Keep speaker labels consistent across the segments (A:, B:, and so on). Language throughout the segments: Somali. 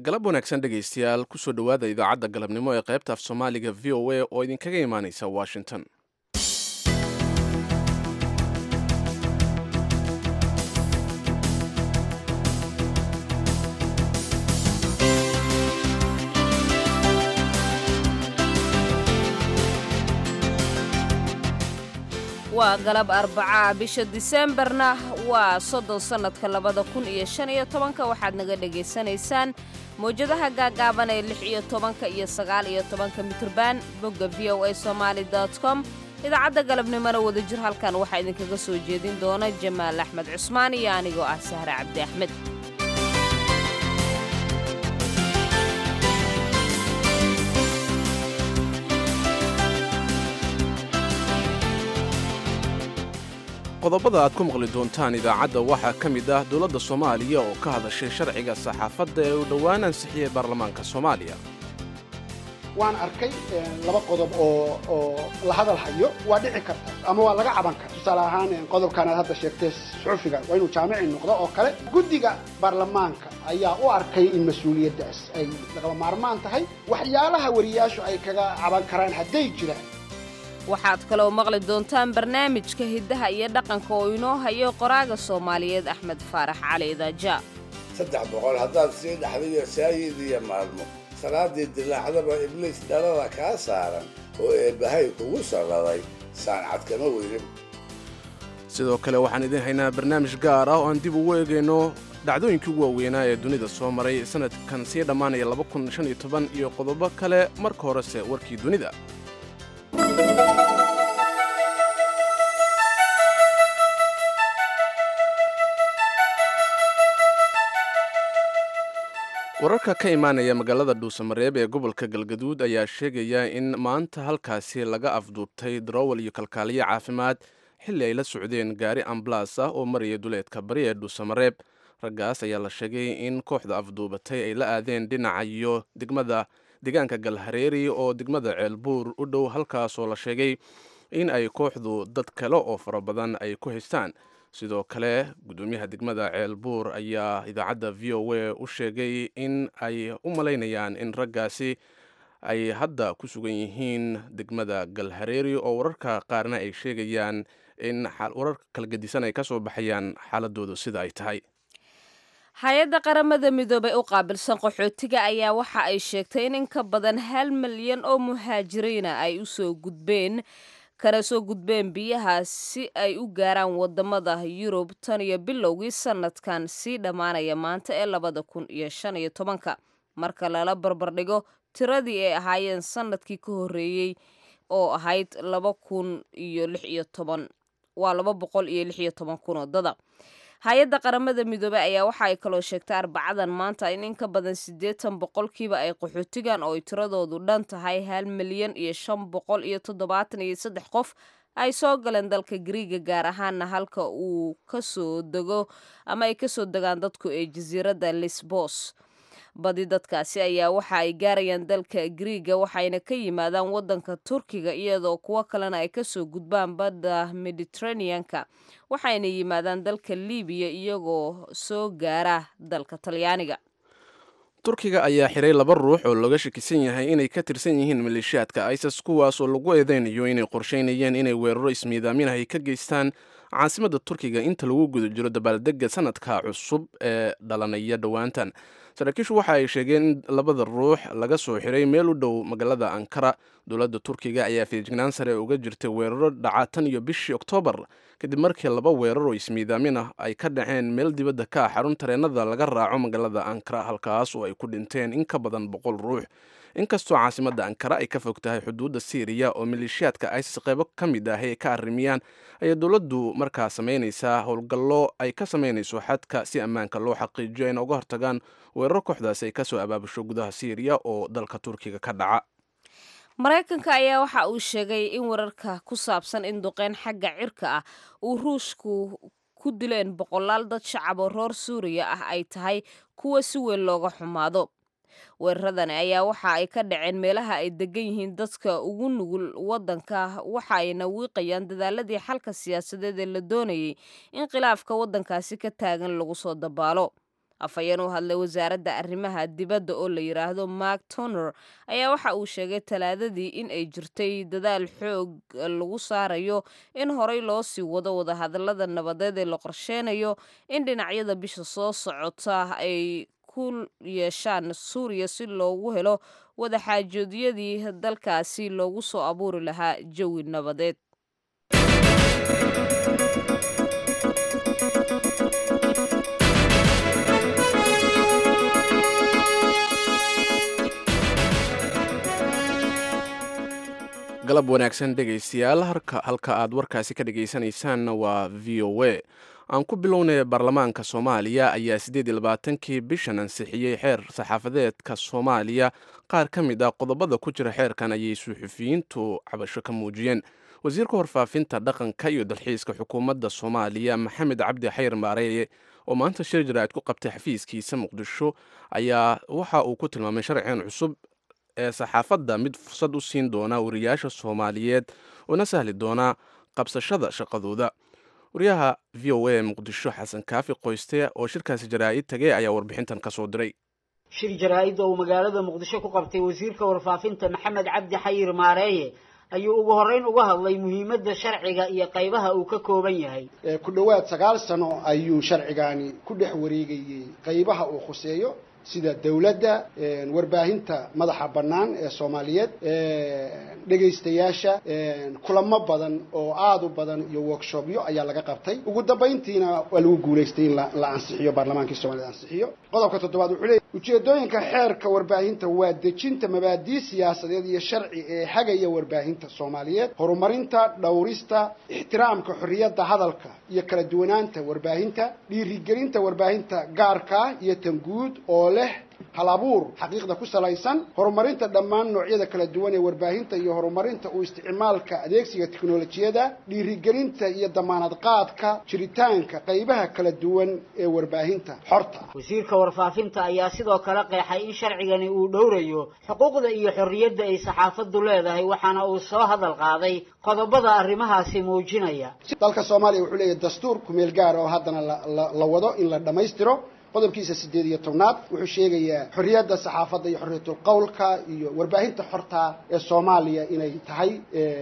A: galab wanaagsan dhegaystayaal kusoo dhowaada idaacadda galabnimo ee qaybta af soomaaliga v o a oo idinkaga imaanaysa washington
B: waa galab arbacaa bisha diseembarna waa soddon sannadka labada kun iyo shan iyo tobanka waxaad naga dhegaysanaysaan mawjadaha gaagaaban ee lix iyo tobanka iyo sagaal iyo tobanka mitrban bogga v o a somaali com idaacadda galabnimona wadajir halkan waxaa idinkaga soo jeedin doona jamaal axmed cusmaan iyo anigoo ah sahre cabdi axmed
A: qodobada aad ku maqli doontaan idaacadda waxaa ka mid ah dowladda soomaaliya oo ka hadashay sharciga saxaafadda ee uu dhowaan ansixiyey baarlamaanka soomaaliya
C: waan arkay laba qodob oo oo la hadal hayo waa dhici karta ama waa laga caban kara tusaale ahaan qodobkan aad hadda sheegtay suxufiga waa inuu jaamici noqdo oo kale guddiga baarlamaanka ayaa u arkay in mas-uuliyaddaas ay lagaba maarmaan tahay waxyaalaha wariyaashu ay kaga caban karaan hadday jiraan
B: waxaad kaloo maqli doontaan barnaamijka hiddaha iyo dhaqanka oo inoo hayo qoraaga soomaaliyeed axmed faarax cali daaja
D: saddex boqol haddaad sii dhaxdayo saayid iyo maalmo salaaddii dilaacdaba ibliis dhalada kaa saaran oo eebbahay kugu salladay saancad kama weydin
A: sidoo kale waxaan idiin haynaa barnaamij gaar ah oo aan dib ugu eegayno dhacdooyinkii ugu waaweynaa ee dunida soo maray sannadkan sii dhammaanaya iyo qodobo kale marka horese warkii dunida wararka ka imaanaya magaalada dhuusamareeb ee gobolka galgaduud ayaa sheegaya in maanta halkaasi laga afduubtay daroowal iyo kalkaaliyo caafimaad xilli ay la socdeen gaari ambalaas ah oo maraya duleedka bari ee dhuusamareeb raggaas ayaa la sheegay in kooxda afduubatay ay la aadeen dhinaca iyo degmada deegaanka galhareeri oo degmada ceelbuur u dhow halkaasoo la sheegay in ay kooxdu dad kale oo fara badan ay ku haystaan sidoo kale gudoomiyaha degmada ceelbuur ayaa idaacadda v o a u sheegay in ay u malaynayaan in raggaasi ay hadda ku sugan yihiin degmada galhareeri oo wararka qaarna ay sheegayaan in wararka kala gedisan ay ka soo baxayaan xaaladoodu sida ay tahay
B: hay-adda qaramada midoobay u qaabilsan qaxootiga ayaa waxa ay sheegtay in in ka badan hal milyan oo muhaajiriina ay usoo gudbeen kana soo gudbeen biyaha si ay u gaaraan wadamada yurub tan iyo bilowgii sanadkan sii dhammaanaya maanta ee labada kun iyo shan iyo tobanka marka lala barbardhigo tiradii ay ahaayeen sanadkii ka horreeyey oo ahayd laba kun iyo lix iyo toban waa laba boqol iyo lix iyo toban kun oo dada hay-adda qaramada midoobey ayaa waxa ay kaloo sheegtay arbacadan maanta in in ka badan siddeetan boqolkiiba ay qaxootigan oo ay tiradoodu dhan tahay hal milyan iyo shan boqol iyo toddobaatan iyo saddex qof ay soo galeen dalka gariiga gaar ahaana halka uu kasoo dego ama ay kasoo degaan dadku ee jasiiradda lisbos badi dadkaasi ayaa waxa ay gaarayaan dalka griiga waxayna ka yimaadaan wadanka turkiga iyadoo kuwo kalena ay kasoo gudbaan badda mediteraneanka waxayna yimaadaan dalka libiya iyagoo soo gaara dalka talyaaniga
A: turkiga ayaa xiray laba ruux oo looga shakisan yahay inay ka tirsan yihiin maleeshiyaadka isis kuwaas oo lagu eedeynayo inay qorsheynayeen inay weeraro ismiidaaminahay ka geystaan caasimadda turkiga inta lagu guda jiro dabaaldega sanadka cusub ee dhalanaya dhowaantan saraakiishu waxa ay sheegeen in labada ruux laga soo xiray meel u dhow magaalada ankara dowladda turkiga ayaa feejignaan sare uga jirtay weeraro dhaca tan iyo bishii oktoobar kadib markii laba weerar oo ismiidaamin ah ay ka dhaceen meel dibadda ka ah xarun tareenada laga raaco magaalada ankara halkaas oo ay ku dhinteen in ka badan boqol ruux inkastoo caasimadda ankara ay ka fog tahay xuduudda syriya oo maleeshiyaadka isis qaybo ka mid ah ay ka arrimiyaan ayaa dowladdu markaa samaynaysaa howlgallo ay ka samaynayso xadka si ammaanka loo xaqiijiyo ayna uga hortagaan weeraro kooxdaasi ay kasoo abaabusho gudaha syriya oo dalka turkiga ka dhaca
B: maraykanka ayaa waxa uu sheegay in wararka ku saabsan in duqeyn xagga cirka ah uu ruushku ku dileen boqolaal dad shacab oo roor suuriya ah ay tahay kuwa si weyn looga xumaado weeraradani ayaa waxa ay ka dhaceen meelaha ay degan yihiin dadka ugu nugul wadanka waxa ayna wiiqayaan dadaaladii xalka siyaasadeed ee la doonayay in khilaafka wadankaasi ka taagan lagu soo dabaalo afhayeen u hadlay wasaaradda arrimaha dibadda oo la yidhaahdo mark toner ayaa waxa uu sheegay talaadadii in ay jirtay dadaal xoog lagu saarayo in horey loo sii wado wadahadallada nabadeed ee la qorsheynayo in dhinacyada bisha soo socota ay ku yeeshaan suuriya si loogu helo wadaxaajoodyadii dalkaasi loogu soo abuuri lahaa jawi nabadeed
A: galab wanaagsan dhegaystayaal halka aad warkaasi ka dhegaysanaysaanna waa v o a aan ku bilownay baarlamaanka soomaaliya ayaa siddeed iyo labaatankii bishan ansixiyey xeer saxaafadeedka soomaaliya qaar ka mid ah qodobada ku jira xeerkan ayay suxufiyiintu cabasho ka muujiyeen wasiirka warfaafinta dhaqanka iyo dalxiiska xukuumadda soomaaliya maxamed cabdi xayr maareeye oo maanta shir jaraa'id ku qabtay xafiiskiisa muqdisho ayaa waxa uu ku tilmaamay sharcigan cusub ee saxaafadda mid fursad u siin doona wariyaasha soomaaliyeed una sahli doona qabsashada shaqadooda wariyaha v o a muqdisho xasan kaafi qoyste oo shirkaasi jaraa'id tagay ayaa warbixintan ka soo diray
E: shir jaraa'id oo uu magaalada muqdisho ku qabtay wasiirka warfaafinta maxamed cabdi xayir maareeye ayuu ugu horreyn uga hadlay muhiimadda sharciga iyo qaybaha uu ka kooban yahay
C: ku dhowaad sagaal sano ayuu sharcigani ku dhex wareegayey qaybaha uu khuseeyo sida dawladda warbaahinta madaxa bannaan ee soomaaliyeed dhegaystayaasha kulamo badan oo aada u badan iyo workshopyo ayaa laga qabtay ugu dambayntiina waa lagu guulaystay in la ansixiyo baarlamaankii soomaaliyed ansixiyo qodobka toddobaad wuxuu leeyay ujeedooyinka xeerka warbaahinta waa dejinta mabaadii siyaasadeed iyo sharci ee hagaya warbaahinta soomaaliyeed horumarinta dhowrista ixtiraamka xorriyadda hadalka iyo kala duwanaanta warbaahinta dhiirigelinta warbaahinta gaarka iyo tan guud oo leh hal abuur xaqiiqda ku salaysan horumarinta dhammaan noocyada kala duwan ee warbaahinta iyo horumarinta u isticmaalka adeegsiga teknolojiyada dhiirigelinta iyo damaanad qaadka jiritaanka qaybaha kala duwan ee warbaahinta xorta
E: wasiirka warfaafinta ayaa sidoo kale qeexay in sharcigani uu dhowrayo xuquuqda iyo xorriyadda ay saxaafaddu leedahay waxaana uu soo hadal qaaday qodobada arrimahaasi muujinaya
C: dalka soomaaliya wuxuu leeyahay dastuur kumeel gaara oo haddana la wado in la dhammaystiro qodobkiisa siddeed iyo tobnaad wuxuu sheegayaa xorriyadda saxaafadda iyo xorriyatul qowlka iyo warbaahinta xorta ee soomaaliya inay tahay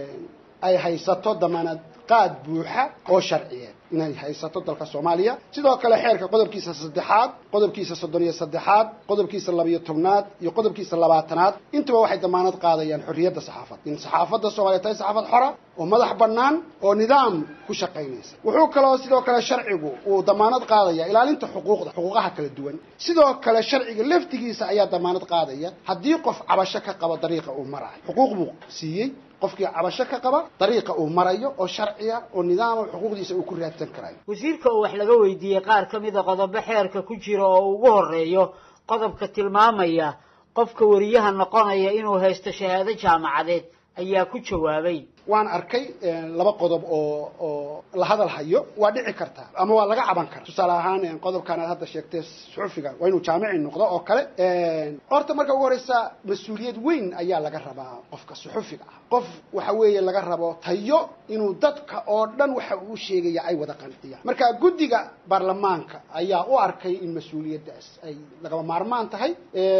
C: ay haysato damaanad qaad buuxa oo sharciyeed inay haysato dalka soomaaliya sidoo kale xeerka qodobkiisa saddexaad qodobkiisa soddon iyo saddexaad qodobkiisa labiyo tobnaad iyo qodobkiisa labaatanaad intuba waxay damaanad qaadayaan xorriyadda saxaafadda in saxaafadda soomaaliya tahay saxaafad xora oo madax bannaan oo nidaam ku shaqaynaysa wuxuu kaloo sidoo kale sharcigu uu damaanad qaadaya ilaalinta xuquuqda xuquuqaha kala duwan sidoo kale sharciga laftigiisa ayaa damaanad qaadaya haddii qof cabasho ka qabo dariiqa uu marayo xuquuq buu siiyey qofkii cabasho ka qaba dariiqa uu marayo oo sharciya oo nidaama xuquuqdiisa uu ku raadsan karayo
E: wasiirka oo wax laga weydiiyey qaar ka mida qodobo xeerka ku jira oo ugu horeeyo qodobka tilmaamaya qofka wariyaha noqonaya inuu haysto shahaado jaamacadeed ayaa ku jawaabay
C: waan arkay laba qodob oo oo la hadal hayo waa dhici karta ama waa laga caban kara tusaale ahaan qodobkan aad hadda sheegtay suxufiga waa inuu jaamici noqdo oo kale horta marka ugu horeysa mas-uuliyad weyn ayaa laga rabaa qofka suxufiga ah qof waxa weeye laga rabo tayo inuu dadka oo dhan waxa uu sheegaya ay wada qanciyaan marka guddiga baarlamaanka ayaa u arkay in mas-uuliyaddaas ay lagaba maarmaan tahay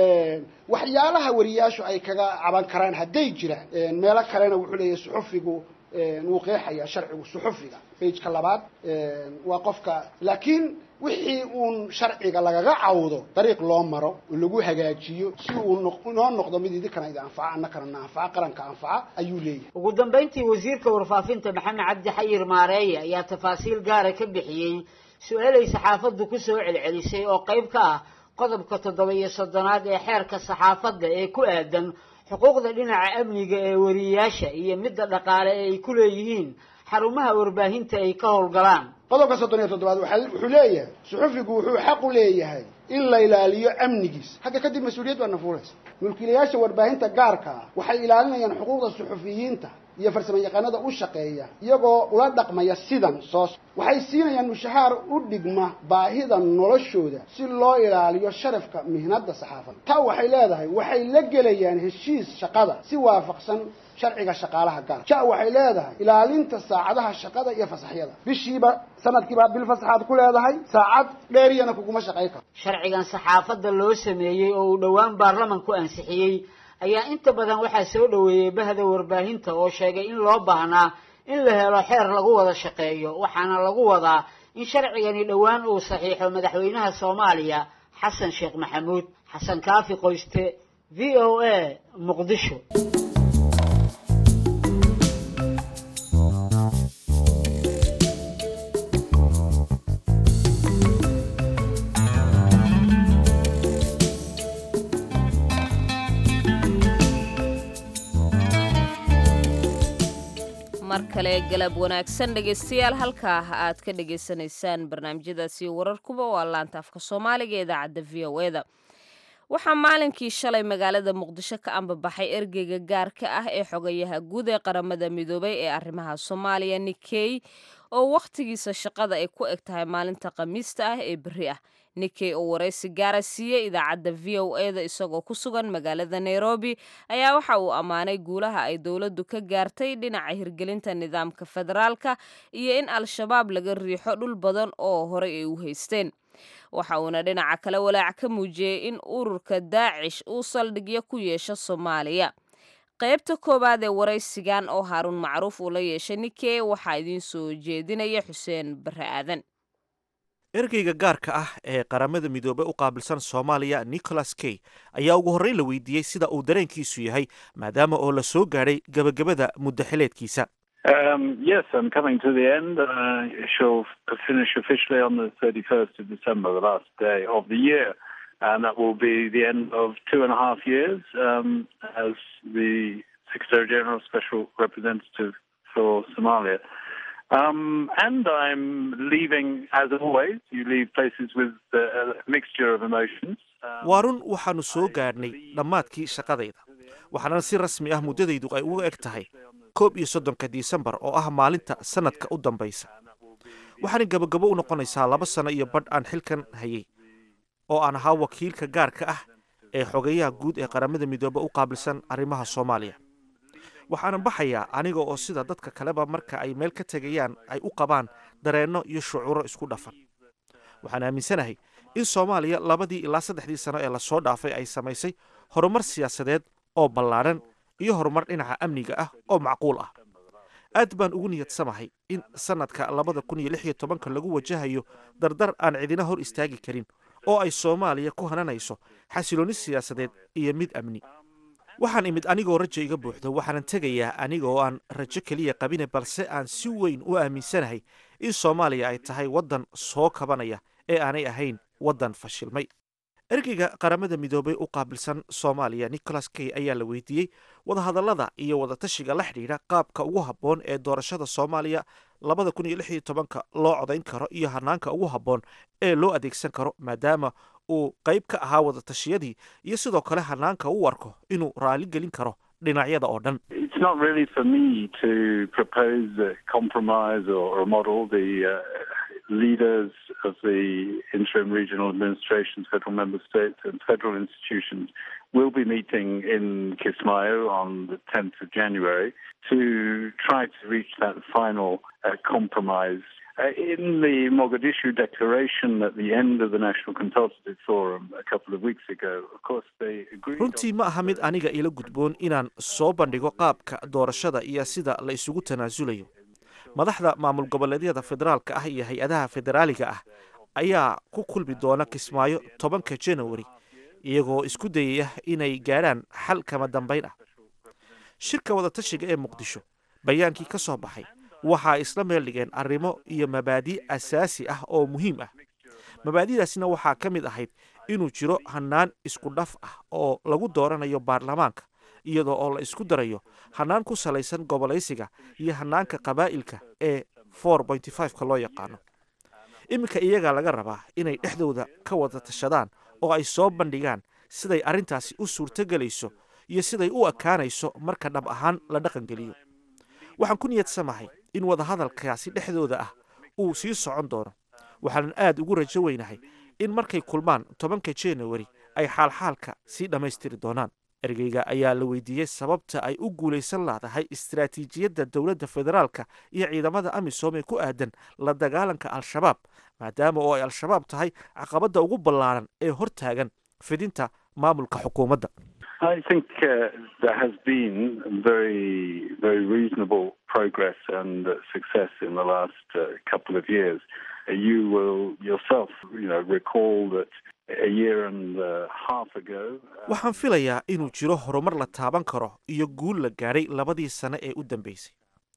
C: waxyaalaha wariyaashu ay kaga caban karaan hadday jiraan meelo kalena wuxuu leeyahay suxufigu wuu qeexayaa sharcigu suxufiga bageka labaad waa qofka laakiin wixii uun sharciga lagaga cawdo dariiq loo maro oo lagu hagaajiyo si uu inoo noqdo mid idinkana idi anfaca annakana na anfaca qaranka anfaca ayuu leeyahay
E: ugu dambayntii wasiirka warfaafinta maxamed cabdi xayir maareeye ayaa tafaasiil gaara ka bixiyey su-aalay saxaafaddu ku soo celcelisay oo qayb ka ah qodobka toddoba iyo soddonaad ee xeerka saxaafadda ee ku aadan xuquuqda dhinaca amniga ee wariyayaasha iyo midda dhaqaale ee ay ku leeyihiin xarumaha warbaahinta ay ka howlgalaan
C: qodobka soddon iyo toddobaad wuxuu leeyahay suxufigu wuxuu xaq u leeyahay in la ilaaliyo amnigiisa hadda kadib mas-uuliyad baa nafuulaysa mulkiilayaasha warbaahinta gaarka ah waxay ilaalinayaan xuquuqda suxufiyiinta iyo farsamo yaqaanada u shaqeeya iyagoo ula dhaqmaya sidan soos waxay siinayaan mushahaar u dhigma baahida noloshooda si loo ilaaliyo sharafka mihnada saxaafadda taa waxay leedahay waxay la gelayaan heshiis shaqada si waafaqsan sharciga shaqaalaha gaar ja waxay leedahay ilaalinta saacadaha shaqada iyo fasaxyada bishiiba sanadkiibaa bil fasaxaad ku leedahay saacad dheeriyana kuguma shaqayn karo
E: sharcigan saxaafadda loo sameeyey oo uu dhowaan baarlamanku ansixiyey ayaa inta badan waxaa soo dhoweeyey bahda warbaahinta oo sheegay in loo baahnaa in la helo xeer lagu wada shaqeeyo waxaana lagu wadaa in sharcigani dhowaan uu saxiixo madaxweynaha soomaaliya xasan sheekh maxamuud xasan kaafi qoyste v o a muqdisho
B: mar kale galab wanaagsan dhegaystayaal halkaa aad ka dhagaysanaysaan barnaamijyadaasi wararkuba waa laanta afka soomaaliga ee idaacadda v o e da waxaa maalinkii shalay magaalada muqdisho ka ambabaxay ergeyga gaarka ah ee xogayaha guud ee qaramada midoobay ee arrimaha soomaaliya nikey oo wakhtigiisa shaqada ay ku eg tahay maalinta khamiista ah ee berri ah nikey oo waraysi gaara siiyey idaacadda v o e da isagoo ku sugan magaalada nairobi ayaa waxa uu ammaanay guulaha ay dowladdu ka gaartay dhinaca hirgelinta nidaamka federaalka iyo in al-shabaab laga riixo dhul badan oo horey ay u haysteen waxa uuna dhinaca kale walaac ka muujiyey in ururka daacish uu saldhigyo ku yeesho soomaaliya qaybta koowaad ee waraysigan oo haaruun macruuf uu la yeeshay nikey waxaa idiin soo jeedinaya xuseen barre aadan
F: ergeyga gaarka ah ee qaramada midoobey u qaabilsan soomaaliya nicholas key ayaa ugu horreyn la weydiiyey sida uu dareenkiisu yahay maadaama oo la soo gaadhay gebagabada muddo xileedkiisa
G: Um, yes, I'm coming to the end. Uh, she'll finish officially on the 31st of December, the last day of the year. And that will be the end of two and a half years um, as the Secretary General Special Representative for Somalia. Um, and I'm leaving, as always, you leave places with uh, a mixture of emotions. Um,
F: waa run waxaannu soo gaadhnay dhammaadkii shaqadayda waxaana si rasmi ah muddadaydu ay uga eg tahay koob iyo soddonka disembar oo ah maalinta sanadka u dambaysa waxaana gabagabo u noqonaysaa laba sano iyo badh aan xilkan hayay oo aan ahaa wakiilka gaarka ah ee xogayaha guud ee qaramada midoobe u qaabilsan arrimaha soomaaliya waxaana baxayaa aniga oo sida dadka kaleba marka ay meel ka tegayaan ay u qabaan dareenno iyo shucuuro isku dhafan waxaan aaminsanahay in soomaaliya labadii ilaa saddexdii sano ee lasoo dhaafay ay samaysay horumar siyaasadeed oo ballaadhan iyo horumar dhinaca amniga ah oo macquul ah aad baan ugu niyadsamahay in sannadka labada kun iyo lix iyo tobanka lagu wajahayo dardar aan cidina hor istaagi karin oo ay soomaaliya ku hananayso xasiloonni siyaasadeed iyo mid amni waxaan imid anigoo rajo iga buuxdo waxaanan tegayaa aniga oo aan rajo keliya qabine balse aan si weyn u aaminsanahay in soomaaliya ay tahay waddan soo kabanaya ee aanay ahayn waddan fashilmay ergeyga qaramada midoobey u qaabilsan soomaaliya nicholas key ayaa la weydiiyey wadahadallada iyo wadatashiga la xidhiidha qaabka ugu habboon ee doorashada soomaaliya labada kun iyo lix iyo tobanka loo codayn karo iyo hanaanka ugu habboon ee loo adeegsan karo maadaama uu qayb ka ahaa wadatashiyadii iyo sidoo kale hanaanka u arko inuu raali gelin karo dhinacyada oo dhan
G: It's not really for me to propose a compromise or, or a model. The uh, leaders of the interim regional administrations, federal member states, and federal institutions will be meeting in Kismayo on the 10th of January to try to reach that final uh, compromise. Uh, in the Mogadishu declaration at the end of the National Consultative Forum a couple of weeks ago, of course, they agreed. on-
F: runtii ma aha mid aniga ila gudboon inaan soo bandhigo qaabka doorashada iyo sida la isugu tanaasulayo madaxda maamul goboleedyada federaalka ah iyo hay-adaha federaaliga ah ayaa ku kulmi doona kismaayo tobanka janawari iyagoo isku dayaya inay gaadhaan xal kama dambayn ah shirka wadatashiga ee muqdisho bayaankii ka soo baxay waxa ay isla meel dhigeen arrimo iyo mabaadi' asaasi ah oo muhiim ah mabaadi'daasina waxaa ka mid ahayd inuu jiro hannaan isku dhaf ah oo lagu dooranayo baarlamaanka iyadoo oo la isku darayo hannaan ku salaysan gobolaysiga iyo hannaanka qabaa'ilka ee ka loo yaqaano iminka iyagaa laga rabaa inay dhexdooda ka wada tashadaan oo ay soo bandhigaan siday arrintaasi u suurtogelayso iyo siday u ekaanayso marka dhab ahaan la dhaqangeliyo waxaan ku niyadsamahay in wadahadalkaasi dhexdooda ah uu sii socon doono waxaanan aad ugu rajo weynahay in markay kulmaan tobanka januari ay xaalxaalka sii dhammaystiri doonaan ergeyga ayaa la weydiiyey sababta ay u guulaysan laadahay istaraatiijiyadda dowladda federaalka iyo ciidamada amisom ee ku aadan la dagaalanka al-shabaab maadaama oo ay al-shabaab tahay caqabadda ugu ballaaran ee hor taagan fidinta maamulka xukuumadda
G: I think uh, there has been very, very reasonable progress and uh, success in the last uh, couple of years. Uh, you will yourself, you know, recall that a year and a half ago. uh,
F: waxaan filayaa inuu jiro horumar la taaban karo iyo guul la gaadhay labadii sane ee u dambeysay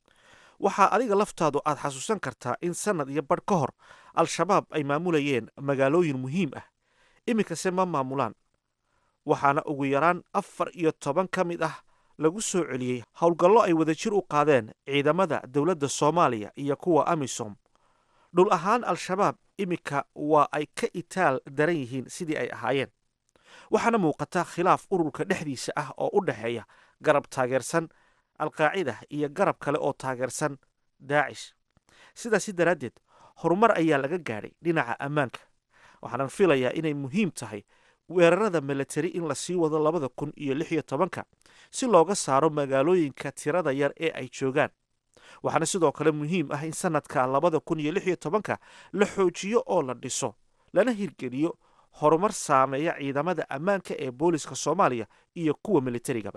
F: waxaa adiga laftaadu aad xasuusan kartaa in sannad iyo badh ka hor al-shabaab ay maamulayeen magaalooyin muhiim ah iminkase ma maamulaan waxaana ugu yaraan afar iyo toban ka mid ah lagu soo celiyey howlgallo ay wadajir u qaadeen ciidamada dowladda soomaaliya iyo kuwa amisom dhul ahaan al-shabaab iminka waa ay ka itaal daran yihiin sidii ay ahaayeen waxaana muuqata khilaaf ururka dhexdiisa ah oo u dhexeeya garab taageersan alqaacida iyo garab kale oo taageersan daacish sidaasi daraaddeed horumar ayaa laga gaadhay dhinaca ammaanka waxaanan filayaa inay muhiim tahay weerarada milatari in la sii wado labada kun iyo lix iyo tobanka si looga saaro magaalooyinka tirada yar ee ay joogaan waxaana sidoo kale muhiim ah in sanadka labada kun iyo lix iyo tobanka la xoojiyo oo la dhiso lana hirgeliyo horumar saameeya ciidamada ammaanka ee booliska soomaaliya iyo kuwa militarigaba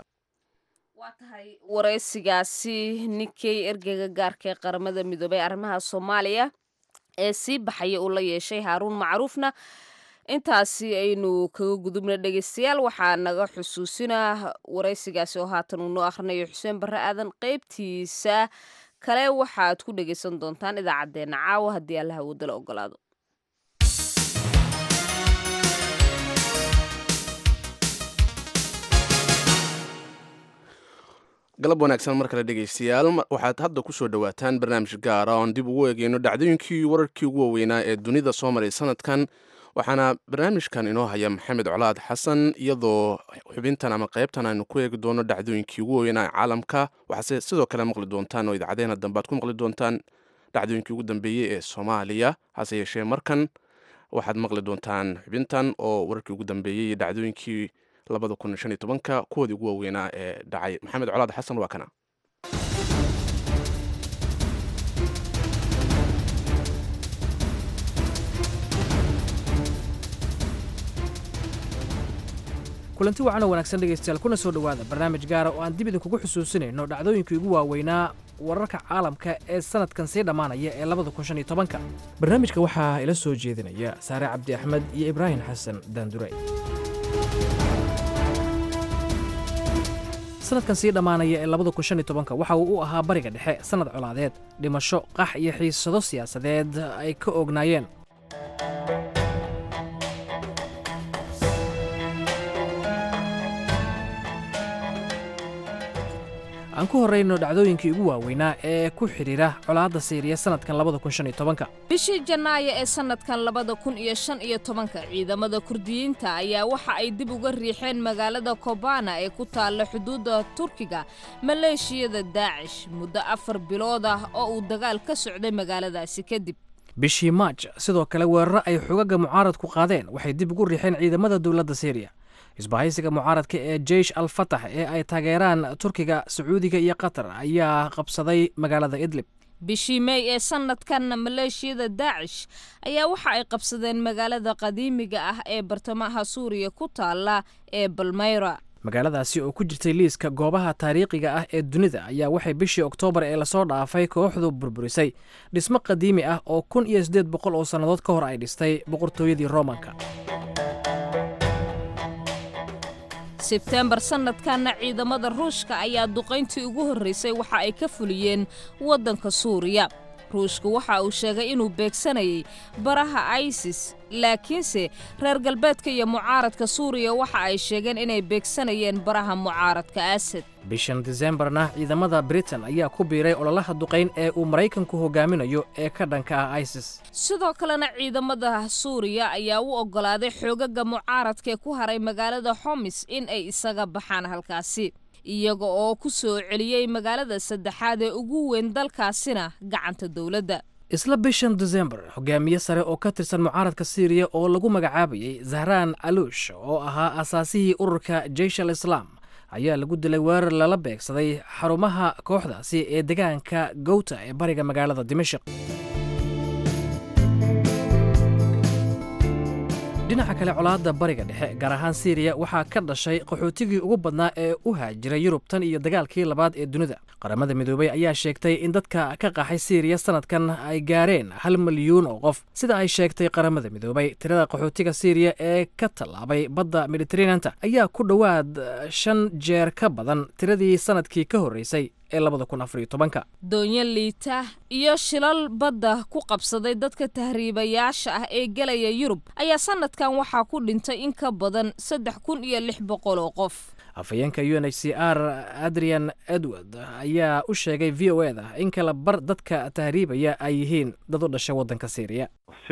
B: waa tahay waraysigaasi ninkey ergeyga gaarka ee qaramada midoobay arrimaha soomaaliya ee sii baxaya uu la yeeshay haaruun macruufna intaasi aynu kaga gudubna dhegeystayaal waxaa naga xusuusinaa waraysigaasi oo haatan uu noo akhrinayo xuseen barre aadan qeybtiisa kale waxaad ku dhegeysan doontaan idaacaddeenna caawa haddii allaha wadala ogolaado
A: galab wanaagsan mar kale dhegaystayaal waxaad hadda ku soo dhowaataan barnaamij gaara oon dib ugu eegeyno dhacdooyinkii wararkii ugu waaweynaa ee dunida soo maray sanadkan waxaana barnaamijkan inoo haya maxamed colaad xasan iyadoo xubintan ama qaybtan aynu ku eegi doono dhacdooyinkii ugu waaweynaa ee caalamka waxaase sidoo kale maqli doontaan oo idaacadeena dambe aad ku maqli doontaan dhacdooyinkii ugu dambeeyey ee soomaaliya hase yeeshee markan waxaad maqli doontaan xubintan oo wararkii ugu dambeeyey iyo dhacdooyinkii labada kun shan iyo tobanka kuwoodii ugu waaweynaa ee dhacay maxamed colaad xasan waa kana
H: kulanti wacan oo wanaagsan dhegaystayaal kuna soo dhowaada barnaamij gaara oo aan dib idinkugu xusuusinayno dhacdooyinkii ugu waaweynaa wararka caalamka ee sanadkan sii dhammaanaya ee labada kun shan iyo tobanka barnaamijka waxaa ila soo jeedinaya saare cabdi axmed iyo ibraahim xasan daanduray sanadkan sii dhammaanaya ee labada kun shan iyo tobanka waxa uu u ahaa bariga dhexe sannad colaadeed dhimasho qax iyo xiisado siyaasadeed ay ka ognaayeen aan ku horrayno dhacdooyinkii ugu waaweynaa ee ku xidhiira colaadda siiriya sannadkan labada kun shan iyo tobanka
B: bishii janaayo ee sannadkan labada kun iyo shan iyo tobanka ciidamada kurdiyiinta ayaa waxa ay dib uga riixeen magaalada kobana ee ku taalla xuduudda turkiga maleeshiyada daacish muddo afar bilood ah oo uu dagaal ka socday magaaladaasi kadib
H: bishii maaj sidoo kale weeraro ay xogaga mucaaradku qaadeen waxay dib ugu riixeen ciidamada dowladda siiriya isbahaysiga mucaaradka ee jeish al fatax ee ay taageeraan turkiga sacuudiga iyo qatar ayaa qabsaday magaalada idlib
B: bishii mey ee sannadkan maleeshiyada daacish ayaa waxa ay qabsadeen magaalada qadiimiga ah ee bartamaha suuriya ku taalla ee balmayra
H: magaaladaasi oo ku jirtay liiska goobaha taariikhiga ah ee dunida ayaa waxay bishii oktoobar ee lasoo dhaafay kooxdu burburisay dhismo qadiimi ah oo kun iyo siddeed boqol oo sannadood ka hor ay dhistay boqortooyadii roomanka
B: sebteembar sannadkanna ciidamada ruushka ayaa duqayntii ugu horraysay waxa ay ka fuliyeen waddanka suuriya ruushku waxa uu sheegay inuu beegsanayay baraha isis laakiinse reer galbeedka iyo mucaaradka suuriya waxa ay sheegeen inay beegsanayeen baraha mucaaradka asad
H: bishan disembarna ciidamada britain ayaa ku biiray ololaha duqayn ee uu maraykanku hogaaminayo ee ka dhanka ah isis
B: sidoo kalena ciidamada suuriya ayaa u oggolaaday xoogaga mucaaradkaee ku haray magaalada xomis in ay isaga baxaan halkaasi iyaga oo ku soo celiyey magaalada saddexaad ee ugu weyn dalkaasina gacanta dowladda
H: isla bishan desembar hogaamiye sare oo ka tirsan mucaaradka syriya oo lagu magacaabayay zahraan aluush oo ahaa asaasihii ururka jeish al islaam ayaa lagu dilay weerar lala beegsaday xarumaha kooxdaasi ee degaanka gowta ee bariga magaalada dimashik dhinaca kale colaadda bariga dhexe gaar ahaan syriya waxaa ka dhashay qaxootigii ugu badnaa ee u haajiray yurub tan iyo dagaalkii labaad ee dunida qaramada midoobey ayaa sheegtay in dadka ka qaxay syriya sanadkan ay gaareen hal milyuun oo qof sida ay sheegtay qaramada midoobey tirada qaxootiga syriya ee ka tallaabay badda mediteraneanta ayaa ku dhowaad shan jeer ka badan tiradii sanadkii ka horreysay ee labada kun afariyo tobanka
B: doonyo liita iyo shilal badda ku qabsaday dadka tahriibayaasha ah ee gelaya yurub ayaa sanadkan waxaa ku dhintay in ka badan saddex kun iyo lix boqol oo qof
H: afhayeenka u n h c r adrian edward ayaa u sheegay v o eda in kala bar dadka tahriibaya ay yihiin dad u dhashay waddanka syriya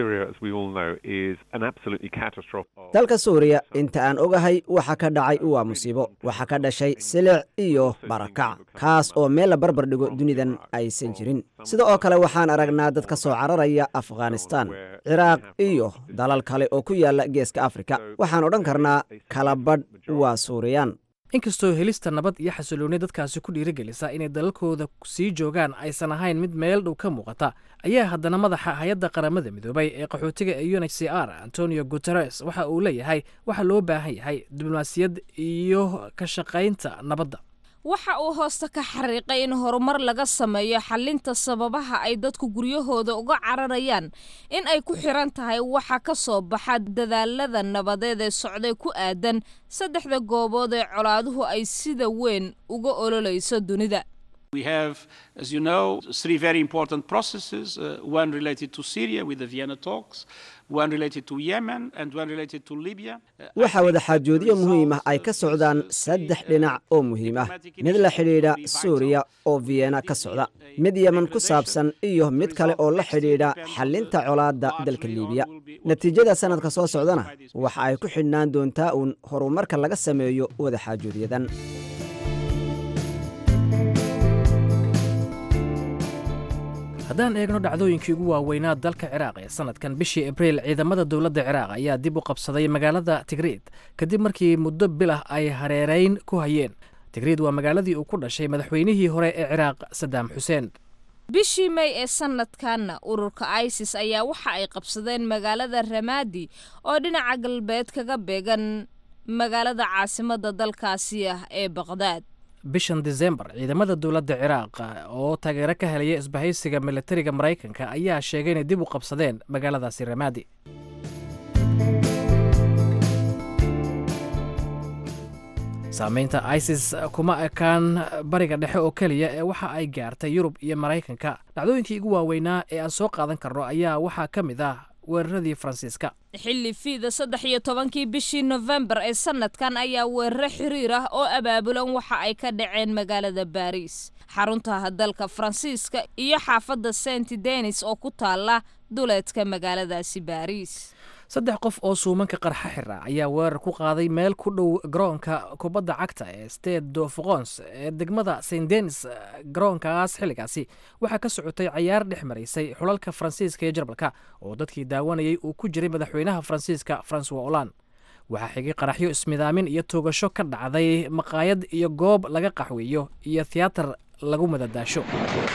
I: dalka suuriya inta aan ogahay waxa ka dhacay waa musiibo waxa ka dhashay silic iyo barakac kaas oo meel la barbar dhigo dunidan aysan jirin sida oo kale waxaan aragnaa dad ka soo cararaya afghanistan ciraaq iyo dalal kale oo ku yaala geeska afrika waxaan odhan karnaa kala badh waa suuriyaan
H: inkastoo helista nabad iyo xasilooni dadkaasi ku dhiirigelisa inay dalalkooda sii joogaan aysan ahayn mid meel dhow ka muuqata ayaa haddana madaxa hay-adda qaramada midoobay ee qaxootiga ee u n h c r antonio guteres waxa uu leeyahay waxa loo baahan yahay diblomaasiyad iyo ka shaqaynta nabadda
B: waxa uu hoosta ka xariiqay in horumar laga sameeyo xalinta sababaha ay dadku guryahooda uga cararayaan in ay ku xiran tahay waxa ka soo baxa dadaalada nabadeed ee socday ku aadan saddexda goobood ee colaaduhu ay sida weyn uga ololayso dunida
J: We have, as you know, three very important processes uh, one related to Syria with the Vienna talks, one related to Yemen, and one related to Libya.
I: waxaa wadaxaajoodyo muhiim ah ay ka socdaan saddex dhinac oo muhiim ah mid la xidhiidha suuriya oo vienna ka socda mid yemen ku saabsan iyo mid kale oo la xidhiidha xallinta colaadda dalka liibiya natiijada sannadka soo socdana waxa ay ku xidhnaan doontaa uun horumarka laga sameeyo wadaxaajoodyadan
H: haddaan eegno dhacdooyinkii ugu waaweynaa dalka ciraaq ee sanadkan bishii abriil ciidamada dowladda ciraaq ayaa dib u qabsaday magaalada tigriid kadib markii muddo bilah ay hareerayn ku hayeen tigriid waa magaaladii uu ku dhashay madaxweynihii hore ee ciraaq sadaam xuseen
B: bishii may ee sanadkanna ururka isis ayaa waxa ay qabsadeen magaalada ramaadi oo dhinaca galbeed kaga beegan magaalada caasimadda dalkaasi ah ee baqdaad
H: bishan desembar ciidamada dowladda ciraaq oo taageero ka helaya isbahaysiga militariga maraykanka ayaa sheegay inay dib u qabsadeen magaaladaasi ramaadi saameynta isis kuma ekaan bariga dhexe oo keliya ee waxa ay gaartay yurub iyo maraykanka dhacdooyinkii ugu waaweynaa ee aan soo qaadan karno ayaa waxaa ka mid ah weeraradii faransiiska
B: xilli fiida saddex iyo tobankii bishii nofembar ee sanadkan ayaa weeraro xiriir ah oo abaabulan waxa ay ka dhaceen magaalada baariis xarunta dalka faransiiska iyo xaafadda saint denis oo ku taala duleedka magaaladaasi baariis
H: saddex qof oo suumanka qarxa xira ayaa weerar ku qaaday meel ku dhow garoonka kubadda cagta ee state do foqons ee degmada saint denis garoonkaas xilligaasi waxaa ka socotay cayaar dhex maraysay xulalka faransiiska iyo jarmalka oo dadkii daawanayay uu ku jiray madaxweynaha faransiiska francois holland waxaa xigay qaraxyo ismidaamin iyo toogasho ka dhacday maqaayad iyo goob laga qaxweeyo iyo tiyaatar lagu madadaasho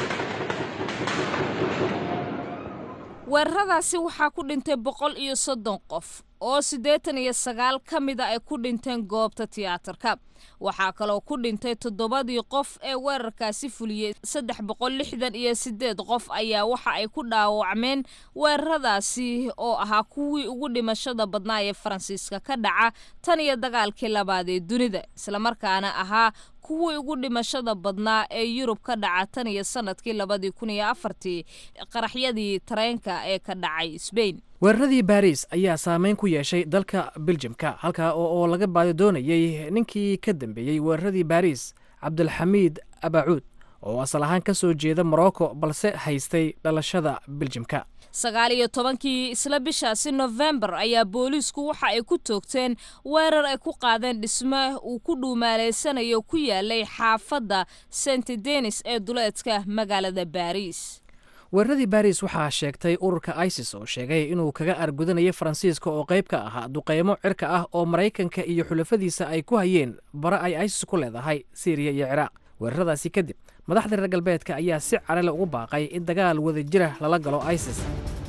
B: weeraradaasi waxaa ku dhintay boqol iyo soddon qof oo siddeetan iyo sagaal ka mida ay ku dhinteen goobta tiyaatarka waxaa kaloo ku dhintay toddobadii qof ee weerarkaasi fuliyey saddex boqol lixdan iyo siddeed qof ayaa waxa ay ku dhaawacmeen weeraradaasi oo ahaa kuwii ugu dhimashada badnaa ee faransiiska ka dhaca tan iyo dagaalkii labaad ee dunida islamarkaana ahaa kuwii ugu dhimashada badnaa ee yurub ka dhaca tan iyo sanadkii labadii kun iyo afartii qaraxyadii tareenka ee ka dhacay sbain
H: weeraradii baris ayaa saameyn ku yeeshay dalka beljimka halkaa oo laga baadi doonayey ninkii ka dambeeyey weeraradii baris cabdulxamiid abacuud oo asal ahaan ka soo jeeda morocco balse haystay dhalashada beljimka
B: sagaal iyo tobankii isla bishaasi nofembar ayaa booliisku waxa ay ku toogteen weerar ay ku qaadeen dhisme uu ku dhuumaaleysanayo ku yaalay xaafadda saint denis ee duleedka magaalada baariis
H: weeraradii baris waxaa sheegtay ururka isis oo sheegay inuu kaga argudanayay faransiiska oo qayb ka ahaa duqeymo cirka ah oo maraykanka iyo xulafadiisa ay ku hayeen bare ay isis ku leedahay syriya iyo ciraaq weeraradaasi kadib madaxda reer galbeedka ayaa si carale ugu baaqay in dagaal wada jira lala galo isis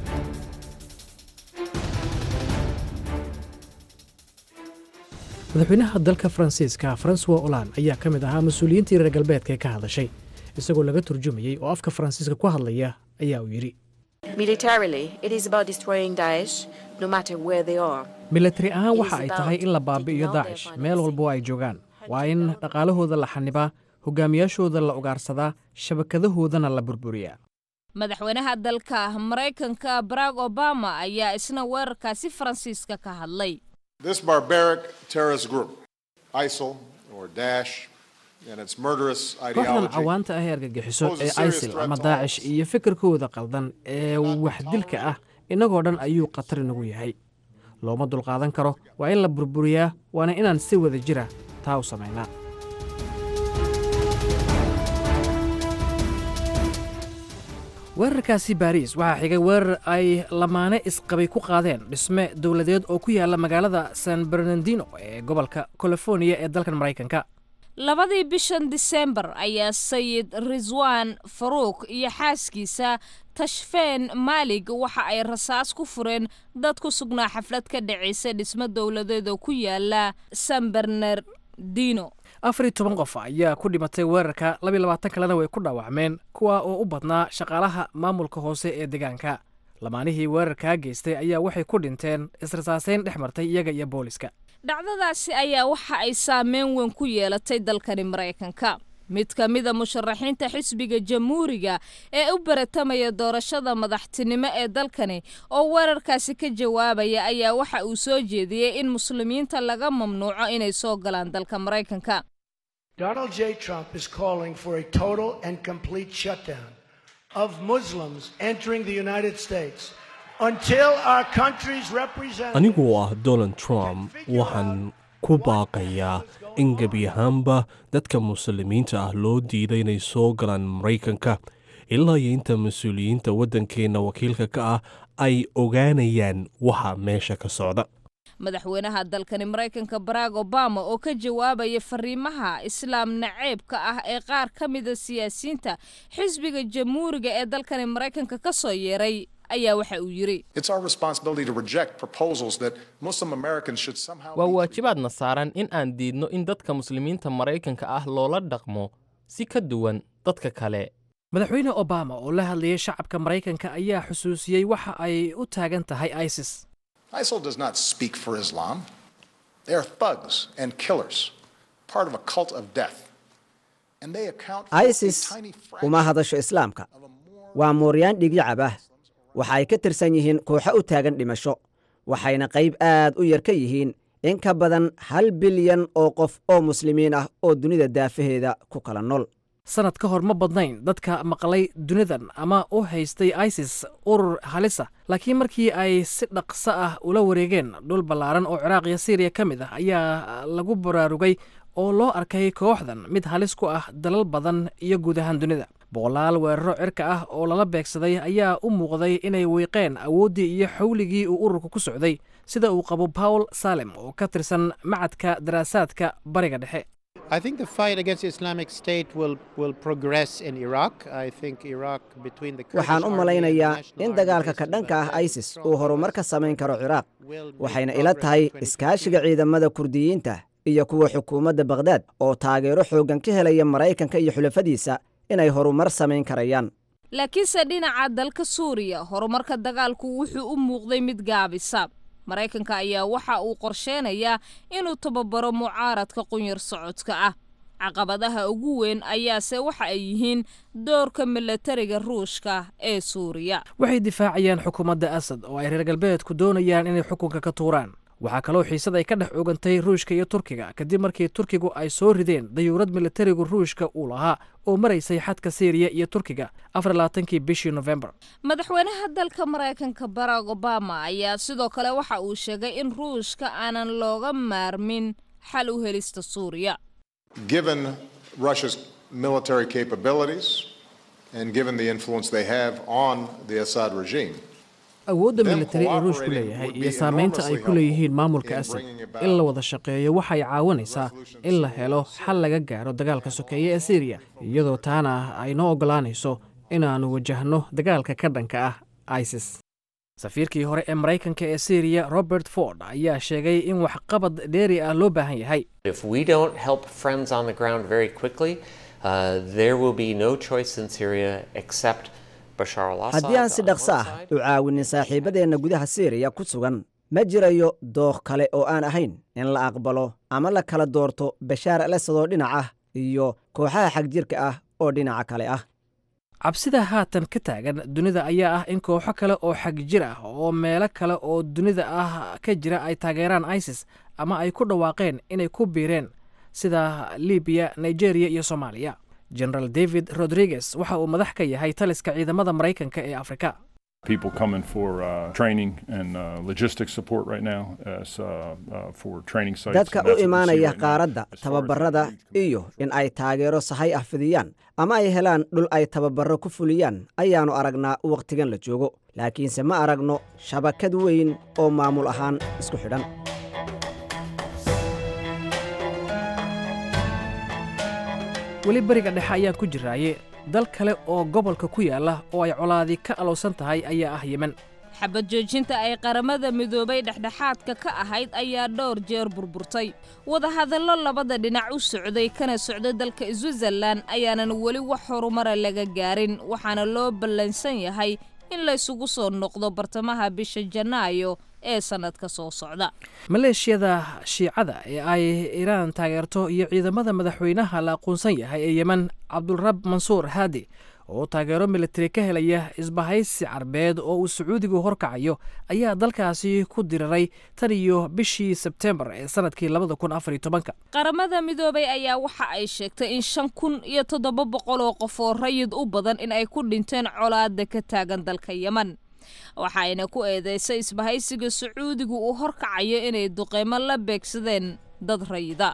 H: madaxweynaha dalka faransiiska francois olan ayaa ka mid ahaa mas-uuliyiintii reer galbeedka ee ka hadashay isagoo laga turjumayey oo afka faransiiska ku hadlaya ayaa uu yidhi milatari ahaan waxa ay tahay in la baabi'iyo daacish meel walbo ay joogaan waa in dhaqaalahooda la xanibaa hogaamiyaashooda la ugaarsadaa shabakadahoodana la burburiyaa
B: madaxweynaha dalka maraykanka barack obama ayaa isna weerarkaasi faransiiska ka hadlay
H: kooxdan cawaanta ah ee argagixiso ee isil ama daacish iyo fikirkooda qaldan ee waxdilka ah innagoo dhan ayuu khatar inagu yahay looma dulqaadan karo waa in la burburiyaa waana inaan si wada jira taa u samaynaa weerarkaasi baariis waxaa xigay weerar ay lamaane isqabay ku qaadeen dhisme dowladeed oo ku yaala magaalada san bernardino ee gobolka californiya ee dalkan maraykanka
B: labadii bishan disembar ayaa sayid riswan faruuk iyo xaaskiisa tashfeen maalig waxa ay rasaas ku fureen dad ku sugnaa xaflad ka dhacaysa dhismo dowladeed oo ku yaala san bernardino
H: afar iyo toban qof ayaa ku dhimatay weerarka labiyo labaatan kalena way ku dhaawacmeen kuwa oo u badnaa shaqaalaha maamulka hoose ee deegaanka lamaanihii weerarkaa geystay ayaa waxay ku dhinteen israsaaseyn dhex martay iyaga iyo booliska
B: dhacdadaasi ayaa waxa ay saameyn weyn ku yeelatay dalkani maraykanka mid ka mida musharaxiinta xisbiga jamhuuriga ee u baratamaya doorashada madaxtinimo ee dalkani oo weerarkaasi ka jawaabaya ayaa waxa uu soo jeediyey in muslimiinta laga mamnuuco inay soo galaan dalka maraykanka
K: Donald J. Trump is calling for a total and complete shutdown of Muslims entering the United States until our country's representatives.
L: anigoo ah donald trump waxaan ku baaqayaa in gebi ahaanba dadka muslimiinta ah loo diiday inay soo galaan maraykanka ilaa iyo inta mas-uuliyiinta waddankeenna wakiilka ka ah ay ogaanayaan waxa meesha ka socda
B: madaxweynaha dalkani maraykanka barack obama oo ka jawaabaya fariimaha islaam naceebka ah ee qaar ka mida siyaasiyiinta xisbiga jamhuuriga ee dalkani maraykanka ka soo yeeray ayaa waxa uu yidhi
M: waa waajibaadna saaran in aan diidno in dadka muslimiinta maraykanka ah loola dhaqmo si ka duwan dadka kale
H: madaxweyne obama oo la hadlayay shacabka maraykanka ayaa xusuusiyey waxa ay u taagan tahay isis
N: ISIL does not speak for Islam. They are thugs and killers, part of a cult of death. And they account for
I: isis
N: a tiny
I: uma hadasho islaamka waa mooryaan dhigyacab ah waxa ay ka tirsan yihiin kooxo u taagan dhimasho waxayna qayb aad u yar ka yihiin in ka badan hal bilyan oo qof oo muslimiin ah oo dunida daafaheeda ku kala nool
H: sanad ka hor ma badnayn dadka maqlay dunidan ama u haystay isis urur halisa laakiin markii ay si dhaqso ah ula wareegeen dhul ballaaran oo ciraaq iyo siiriya ka mid ah ayaa lagu baraarugay oo loo arkay kooxdan mid halis ku ah dalal badan iyo guud ahaan dunida boqolaal weeraro cirka ah oo lala beegsaday ayaa u muuqday inay wiiqeen awooddii iyo xawligii uu ururka ku socday sida uu qabo paul salem oo ka tirsan macadka daraasaadka bariga dhexe
O: I think the fight against Islamic State will, will progress in Iraq. I think Iraq between the Kurdish
I: waxaan u
O: army and
I: malaynayaa
O: the National
I: in
O: Army
I: dagaalka ka dhanka ah isis uu horumar ka samayn karo ciraaq waxayna ila tahay iskaashiga ciidamada kurdiyiinta iyo kuwa xukuumadda bakhdad oo taageero xooggan ka helaya maraykanka iyo xulafadiisa inay horumar samayn karayaan
B: laakiinse dhinaca dalka suuriya horumarka dagaalku wuxuu u muuqday mid gaabisa maraykanka ayaa waxa uu qorsheenayaa inuu tababaro mucaaradka qunyar socodka ah caqabadaha ugu weyn ayaase waxa ay yihiin doorka milatariga ruushka ee suuriya
H: waxay difaacayaan xukuumadda asad oo ay reer galbeedku doonayaan inay xukunka ka tuuraan waxaa kaloo xiisad ay ka dhex ogantay ruushka iyo turkiga kadib markii turkigu ay soo rideen dayuurad militarigu ruushka uu lahaa oo maraysay xadka syriya iyo turkiga afarlaatankii bishii nofembar
B: madaxweynaha dalka maraykanka barack obama ayaa sidoo kale waxa uu sheegay in ruushka aanan looga maarmin xal u helista suuriya
N: Given Russia's military capabilities and given the influence they have on the Assad regime,
H: awoodda militari ee ruushku leeyahay iyo saamaynta ay ku leeyihiin maamulka asad in la wada shaqeeyo waxay caawinaysaa in la helo xal laga gaaro dagaalka sokeeye ee syriya iyadoo taana ay noo oggolaanayso inaannu wajahno dagaalka ka dhanka ah isis safiirkii hore ee maraykanka ee syriya robert ford ayaa sheegay in waxqabad dheeri ah loo baahan yahay
P: If we don't help friends on the ground very quickly, uh, there will be no choice in Syria except Bashar al-Assad.
I: haddii aan si dhaqso ah u caawinin saaxiibadeenna gudaha syriya ku sugan ma jirayo dookh kale oo aan ahayn in la aqbalo ama la kala doorto bashaar al asad oo dhinac ah iyo kooxaha xagjirka ah oo dhinaca kale ah
H: cabsida haatan ka taagan dunida ayaa ah in kooxo kale oo xagjir ah oo meelo kale oo dunida ah ka jira ay taageeraan isis ama ay ku dhawaaqeen inay ku biireen sida libiya nigeria iyo soomaaliya generaal david rodriguez waxa uu madax ka yahay taliska ciidamada maraykanka ee afrika
Q: People coming for uh, training and uh, logistics support right now, as, uh, uh, for training sites.
I: dadka
Q: and
I: u
Q: that's what we see
I: imaanaya
Q: right now.
I: qaaradda tababarada iyo in ay taageero sahay ah fidiyaan ama ay helaan dhul ay tababarro ku fuliyaan ayaannu aragnaa wakhtigan la joogo laakiinse ma aragno shabakad weyn oo maamul ahaan isku xidhan
H: weli beriga dhexe ayaan ku jiraaye dal kale oo gobolka ku yaala oo ay colaadi ka alowsan tahay ayaa ah yemen
B: xabad joojinta ay qaramada midoobay dhexdhexaadka ka ahayd ayaa dhowr jeer burburtay wadahadallo labada dhinac u socday kana socday dalka switzerlan ayaanan weli wax horumara laga gaarin waxaana loo ballansan yahay in laysugu soo noqdo bartamaha bisha janaayo ee sannadka soo socda
H: maleeshiyada shiicada ee ay iiraan taageerto iyo ciidamada madaxweynaha la aqoonsan yahay ee yemen cabdulrab mansuur haadi oo taageero militari ka helaya isbahaysi carbeed oo uu sacuudigu horkacayo ayaa dalkaasi ku diriray tan iyo bishii sebtembar ee sanadkii labada kun afar iyo tobanka
B: qaramada midoobay ayaa waxa ay sheegtay in shan kun iyo toddoba boqol oo qof oo rayid u badan in ay ku dhinteen colaada ka taagan dalka yemen waxaayna ku eedeysay isbahaysiga sacuudigu uu horkacayo inay duqeymo la beegsadeen dad rayida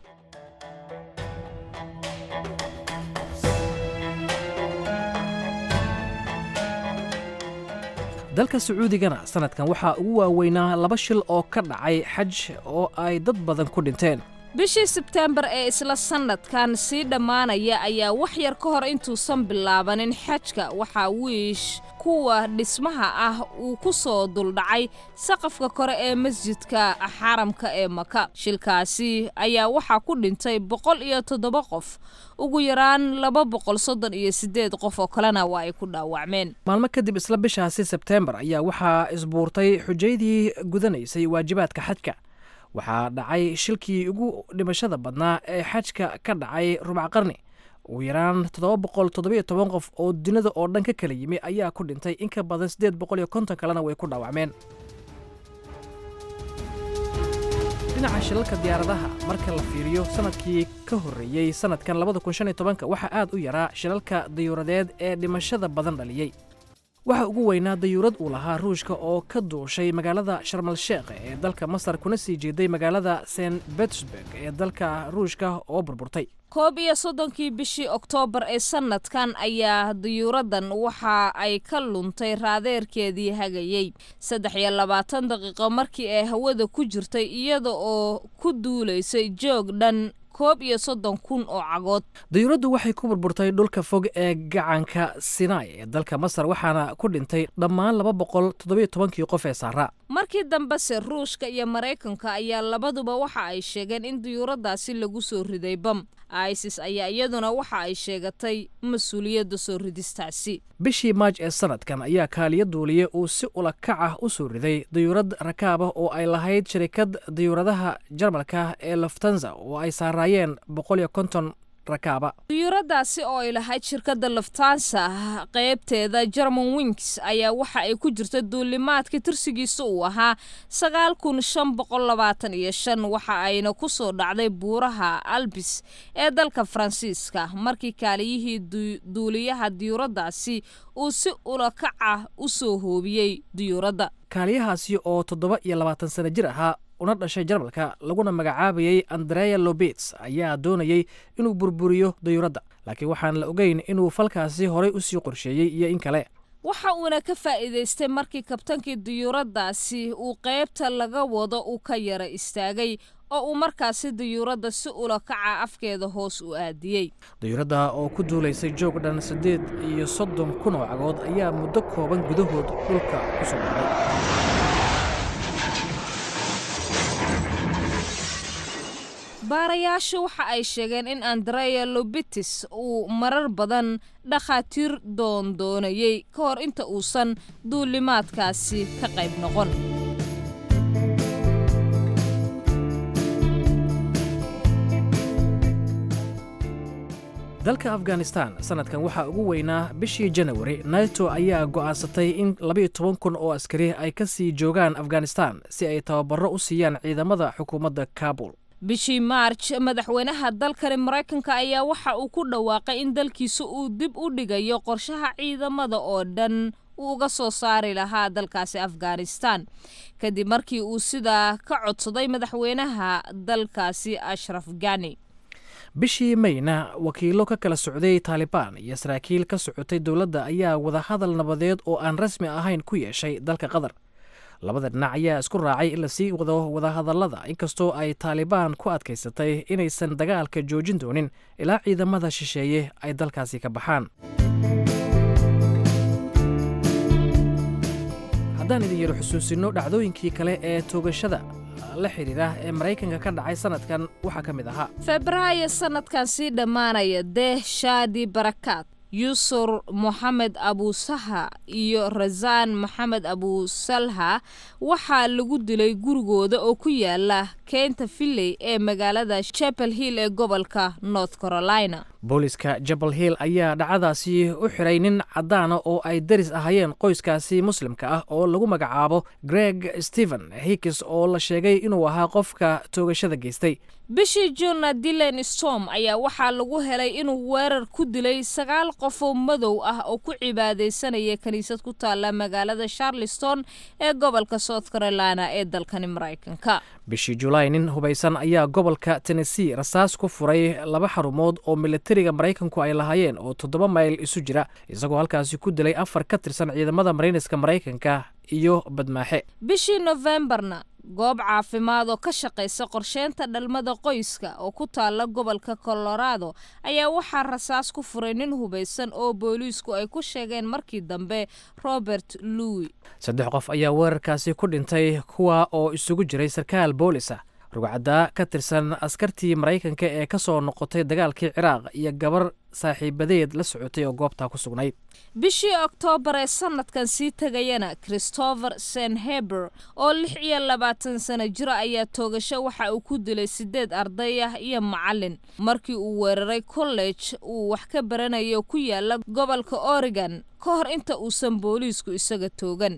H: dalka sacuudigana sanadkan waxaa ugu waaweynaa laba shil oo ka dhacay xaj oo ay dad badan ku dhinteen
B: bishii sebteembar ee isla sannadkan sii dhammaanaya ayaa wax yar ka hor intuusan bilaabanin xajka waxaa wiish kuwa dhismaha ah uu ku soo duldhacay saqafka kore ee masjidka xaramka ee maka shilkaasi ayaa waxaa ku dhintay boqol iyo toddoba qof ugu yaraan laba boqol soddon iyo siddeed qof oo kalena waa ay ku dhaawacmeen
H: maalmo kadib isla bishaasi sebteembar ayaa waxaa isbuurtay xujaydii gudanaysay waajibaadka xajka waxaa dhacay shilkii ugu dhimashada badnaa ee xajka ka dhacay rubac qarni ugu yaraan toddoba boqol toddobiyo toban qof oo dunida oo dhan ka kala yimi ayaa ku dhintay in ka badan siddeed boqol iyo konton kalena way ku dhaawacmeen dhinaca shilalka diyaaradaha marka la fiiriyo sanadkii ka horreeyey sanadkan labada kun shan iyo tobanka waxaa aad u yaraa shilalka dayuuradeed ee dhimashada badan dhaliyey waxaa ugu weynaa dayuurad uu lahaa ruushka oo ka duushay magaalada sharmal sheekh ee dalka masar kuna sii jeeday magaalada st betersburg ee dalka ruushka oo burburtay
B: koob iyo soddonkii bishii oktoobar ee sannadkan ayaa diyuuraddan waxa ay ka luntay raadeerkeedii hagayey saddex iyo labaatan daqiiqo markii ay hawada ku jirtay iyada oo ku duulaysay joog dhan koob iyo soddon kun oo cagood
H: dayuuraddu waxay ku burburtay dhulka fog ee gacanka sinai ee dalka masar waxaana ku dhintay dhammaan laba boqol toddobiyo tobankii qof ee saaraa
B: markii dambese ruushka iyo maraykanka ayaa labaduba waxa ay sheegeen in diyuuraddaasi lagu soo riday bam isis ayaa iyaduna waxa ay sheegatay mas-uuliyadda soo ridistaasi
H: bishii maaj ee sanadkan ayaa kaaliyo duuliye uu si ulakac ah u soo riday dayuurad rakaab ah oo ay lahayd shirikad dayuuradaha jarmalka ee loftanza oo ay saaraayeen boqol iyo konton rakaaba
B: diyuuradaasi oo ay lahayd shirkadda luftansa qaybteeda german wings ayaa waxa ay ku jirta duulimaadka tirsigiisa uu ahaa sagaal kun shan boqol labaatan iyo shan waxa ayna ku soo dhacday buuraha albis ee dalka faransiiska markii kaaliyihii duuliyaha diyuuradaasi uu si ulakaca u soo hoobiyey diyuuradda
H: kaaliyahaasi oo toddoba iyo labaatan sano jir ahaa una dhashay jarmalka laguna magacaabayey andrea lobets ayaa doonayey inuu burburiyo dayuuradda laakiin waxaan la ogeyn inuu falkaasi horay usii qorsheeyey iyo in kale
B: waxa uuna ka faa'iidaystay markii kabtankii diyuuraddaasi uu qaybta laga wado uu ka yara istaagay oo uu markaasi diyuuradda si ulakaca afkeeda hoos u aadiyey
H: dayuuradda oo ku duulaysay joog dhan siddeed iyo soddon kun oo cagood ayaa muddo kooban gudahood dhulka ku soo dhacday
B: baarayaashu waxa ay sheegeen in andrea lobitis uu marar badan dhakhaatiir doondoonayey ka hor inta uusan duulimaadkaasi ka qayb noqon
H: dalka afghanistan sanadkan waxaa ugu weynaa bishii janawari nato ayaa go'aansatay in labayo toban kun oo askari ay ka sii joogaan afghanistan si ay tababaro u siiyaan ciidamada xukuumadda kabul
B: bishii maarj madaxweynaha dalkani maraykanka ayaa waxa uu ku dhawaaqay in dalkiisa uu dib u dhigayo qorshaha ciidamada oo dhan uu uga soo saari lahaa dalkaasi afghanistan kadib markii uu sidaa ka codsaday madaxweynaha dalkaasi ashraf gani
H: bishii mayna wakiilo ka kala socday taalibaan iyo saraakiil ka socotay dowladda ayaa wadahadal nabadeed oo aan rasmi ahayn ku yeeshay dalka qatar labada dhinac ayaa isku raacay in lasii wado wadahadallada inkastoo ay taalibaan ku adkaysatay inaysan dagaalka joojin doonin ilaa ciidamada shisheeye ay dalkaasi ka baxaan haddaan idin yaro xusuusinno dhacdooyinkii kale ee toogashada la xidhiira ee maraykanka ka dhacay sanadkan waxaa ka mid ahaa
B: febraayo sanadkan sii dhammaanaya deeh shaadi barakaad yusur moxamed abusaha iyo rasaan moxamed abusalha waxaa lagu dilay gurigooda oo ku yaala keynta villey ee magaalada chapel hill ee gobolka north carolina
H: booliska jabal hill ayaa dhacadaasi u xiray nin caddaana oo ay daris ahayeen qoyskaasi muslimka ah oo lagu magacaabo greg stephen hikis oo la sheegay inuu ahaa qofka toogashada geystay
B: bishii juunna dilan storm ayaa waxaa lagu helay inuu weerar ku dilay sagaal qofoo madow ah oo ku cibaadaysanaya kiniisad ku taalla magaalada charleston ee gobolka south carolina ee dalkani maraykanka
H: bishii julaay nin hubaysan ayaa gobolka tennessee rasaas ku furay laba xarumood oo militariga maraykanku ay lahaayeen oo toddoba mayl isu jira isagoo halkaasi ku dilay afar ka tirsan ciidamada marayniska maraykanka iyo badmaaxe
B: bishii nofembarna goob caafimaad oo ka shaqaysa qorsheynta dhalmada qoyska oo ku taalla gobolka colorado ayaa waxaa rasaas ku furay nin hubaysan oo booliisku ay ku sheegeen markii dambe robert louis
H: saddex qof ayaa weerarkaasi ku dhintay kuwa oo isugu jiray sarkaal boolis ah rugcaddaa ka tirsan askartii maraykanka ee ka soo noqotay dagaalkii ciraaq iyo gabar saaxiibadeed la socotay oo goobtaa ku sugnayd
B: bishii oktoobar ee sanadkan sii tegayana christopher senheber oo lix iyo labaatan sano jira ayaa toogasho waxa uu ku dilay sideed arday ah iyo macalin markii uu weeraray college uu wax ka baranayo ku yaala gobolka oregon ka hor inta uusan booliisku isaga toogan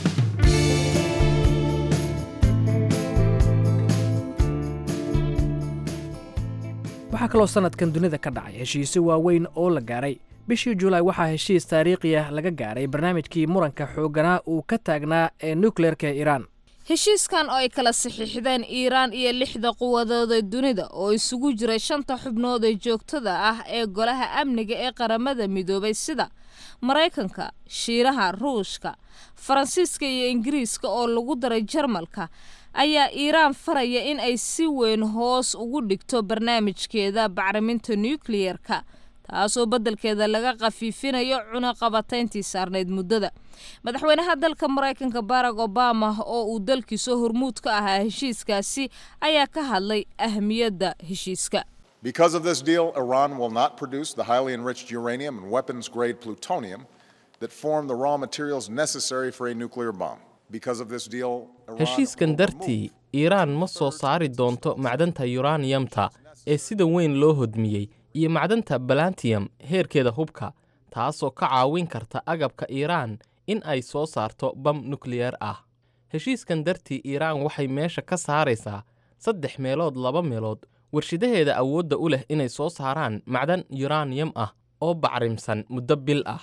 H: waxaa kaloo sanadkan dunida ka dhacay heshiisyo waaweyn oo la gaaray bishii julaay waxaa heshiis taariikhi ah laga gaaray barnaamijkii muranka xoogganaa uu ka taagnaa ee nukleerka ee iiraan
B: heshiiskan oo ay kala saxiixdeen iiraan iyo lixda quwadooda dunida oo isugu jiray shanta xubnood ee joogtada ah ee golaha amniga ee qaramada midoobay sida maraykanka shiinaha ruushka faransiiska iyo ingiriiska oo lagu daray jarmalka ayaa iiraan faraya in ay si weyn hoos ugu dhigto barnaamijkeeda bacriminta nukliyerka taasoo beddelkeeda laga khafiifinayo cunaqabatayntii saarnayd muddada madaxweynaha dalka maraykanka barack obama oo uu dalkiisa hormuud ka ahaa heshiiskaasi ayaa ka hadlay ahmiyadda heshiiska
N: Because of this deal, Iran will not produce the highly enriched uranium and weapons grade plutonium that form the raw materials necessary for a nuclear bomb. Because of this deal, Iran
M: heshiiskan dartii iiraan ma soo saari doonto macdanta yuraniyamta ee sida weyn loo hodmiyey iyo macdanta balantiyam heerkeeda hubka taasoo ka caawin karta agabka iiraan in ay soo saarto bam nukliyar ah heshiiskan dartii iiraan waxay meesha ka saaraysaa saddex meelood laba meelood warshidaheeda awoodda u leh inay soo saaraan macdan yuraniyam ah oo bacrimsan muddo bil ah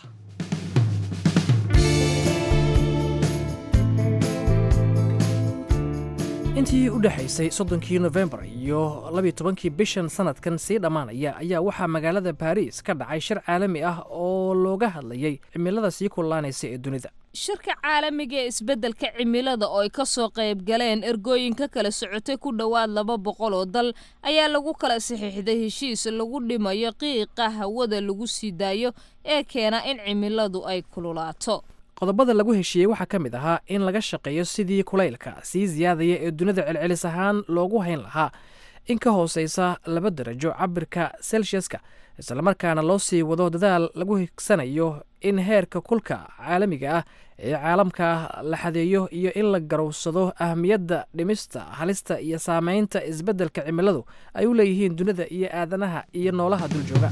H: intii u dhexaysay soddonkii nofembar iyo labiyo tobankii bishan sanadkan sii dhammaanaya ayaa waxaa magaalada baariis ka dhacay shir caalami ah oo looga hadlayay cimilada sii kullaanaysa ee dunida
B: shirka caalamiga ee isbeddelka cimilada oo ay ka soo qayb galeen ergooyinka kala socotay ku dhowaad laba boqol oo dal ayaa lagu kala saxiixday heshiis lagu dhimayo qiiqa hawada lagu sii daayo ee keena in cimiladu ay kululaato
H: qodobada lagu heshiiyey waxaa ka mid ahaa in laga shaqeeyo sidii kulaylka sii siyaadaya ee dunida celcelis ahaan loogu hayn lahaa in ka hooseysa laba darajo cabirka selsiaska islamarkaana loo sii wado dadaal lagu higsanayo in heerka kulka caalamiga ah ee caalamka la xadeeyo iyo in la garowsado ahmiyadda dhimista halista iyo saameynta isbeddelka cimiladu ay u leeyihiin dunida iyo aadanaha iyo noolaha duljooga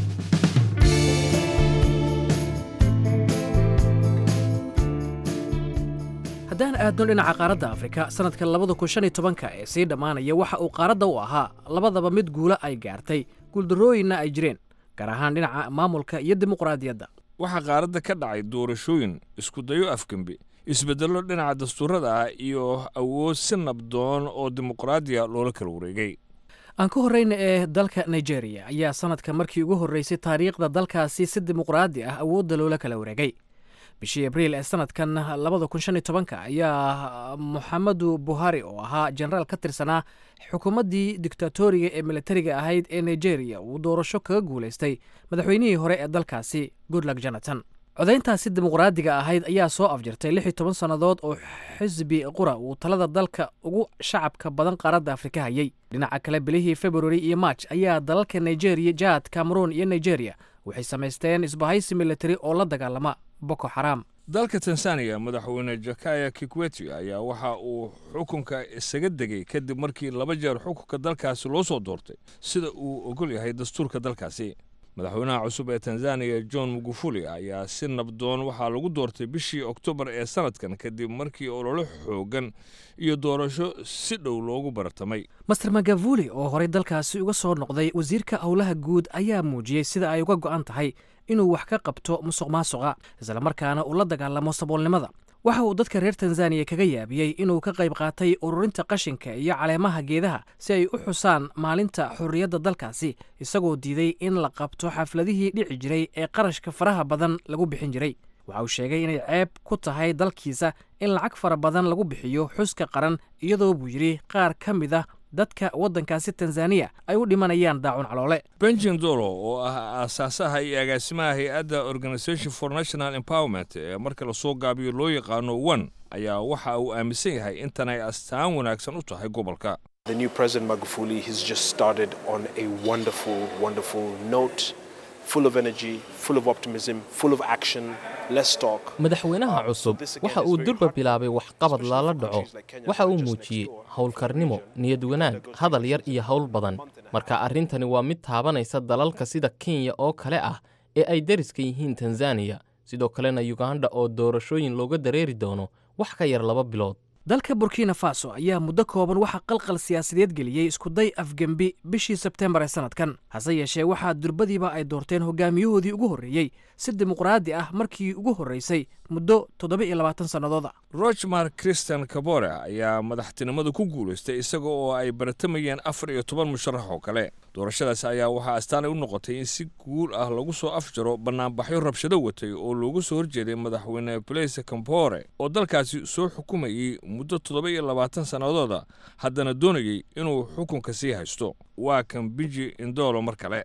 H: haddaan aadno dhinaca qaaradda afrika sanadka labada kun shan iyo tobanka ee sii dhammaanaya waxa uu qaaradda u ahaa labadaba mid guula ay gaartay guuldarrooyinna ay jireen gaar ahaan dhinaca maamulka iyo dimuqraadiyadda
R: waxaa qaaradda ka dhacay doorashooyin iskudayo afgembi isbeddello dhinaca dastuurada ah iyo awood si nabdoon oo dimuqraadiya loola kala wareegay
H: aan ka horreyna ee dalka nigeria ayaa sanadka markii ugu horreysay taariikhda dalkaasi si dimuqraadi ah awoodda loola kala wareegay bishii abriil ee sanadkan labada kun shan iyo tobanka ayaa moxamedu buhari oo ahaa jenaraal ka tirsanaa xukuumaddii dictatoriga ee militariga ahayd ee nigeria uu doorasho kaga guulaystay madaxweynihii hore ee dalkaasi goodlug jonathan codayntaasi dimuqraadiga ahayd ayaa soo afjirtay lix iyo toban sannadood oo xisbi qura uu talada dalka ugu shacabka badan qaaradda afrika hayay dhinaca kale bilihii februari iyo march ayaa dalalka nigeria jaad cameroon iyo nigeria waxay samaysteen isbahaysi militari oo la dagaalama boko xaraam
R: dalka tanzaniya madaxweyne jakaya kikweti ayaa waxa uu xukunka isaga degay kadib markii laba jeer xukunka dalkaasi loo soo doortay sida uu ogol yahay dastuurka dalkaasi madaxweynaha cusub ee tanzaniya john mugufuli ayaa si nabdoon waxaa lagu doortay bishii oktoobar ee sanadkan kadib markii ololo xoogan iyo doorasho si dhow loogu bartamay
H: master magavuli oo horey dalkaasi uga soo noqday wasiirka howlaha guud ayaa muujiyey sida ay uga go'an tahay inuu wax ka qabto musuq maasuqa islamarkaana uu la dagaalamo saboolnimada waxa uu dadka reer tanzaniya kaga yaabiyey inuu ka qayb qaatay ururinta qashinka iyo caleemaha geedaha si ay u xusaan maalinta xorriyadda dalkaasi isagoo diiday in la qabto xafladihii dhici jiray ee qarashka faraha badan lagu bixin jiray waxa uu sheegay inay ceeb ku tahay dalkiisa in lacag fara badan lagu bixiyo xuska qaran iyadoo buu yidhi qaar ka mid a dadka waddankaasi tanzaniya ay u dhimanayaan daacun caloole
R: benjin dolo oo ah aasaasaha iyo agaasimaha hay-adda organisation for national empowerment ee marka lasoo gaabiyo loo yaqaano one ayaa waxa uu aaminsan yahay intan ay astaan wanaagsan u tahay gobolka
S: The new President Magufuli has just started on a wonderful, wonderful note, full of energy, full of optimism, full of action. Let's talk.
M: madaxweynaha cusub waxa uu durba bilaabay waxqabad lala dhaco waxa uu muujiyey howlkarnimo niyad wanaag hadal yar iyo howl badan marka arrintani waa mid taabanaysa dalalka sida kenya oo kale ah ee ay deriska yihiin tanzaniya sidoo kalena yuganda oo doorashooyin looga dareeri doono wax ka yar laba bilood
H: dalka burkina faso ayaa muddo kooban waxaa qalqal siyaasadeed geliyey iskuday afgembi bishii sebtembar ee sanadkan hase yeeshee waxaa durbadiiba ay doorteen hogaamiyahoodii ugu horreeyey si dimuqraadi ah markii ugu horreysay muddo toddoba iyo labaatan sannadooda
R: rochmar christian kabore ayaa madaxtinimada ku guulaystay isaga oo ay baratamayeen afar iyo toban musharax oo kale doorashadaas ayaa waxaa astaanay u noqotay in si guul ah lagu soo afjaro bannaanbaxyo rabshado watay oo loogu soo horjeeday madaxweyne blaise campore oo dalkaasi soo xukumayey muddo toddoba iyo labaatan sannadooda haddana doonayey inuu xukunka sii haysto waa kan biji indolo mar kale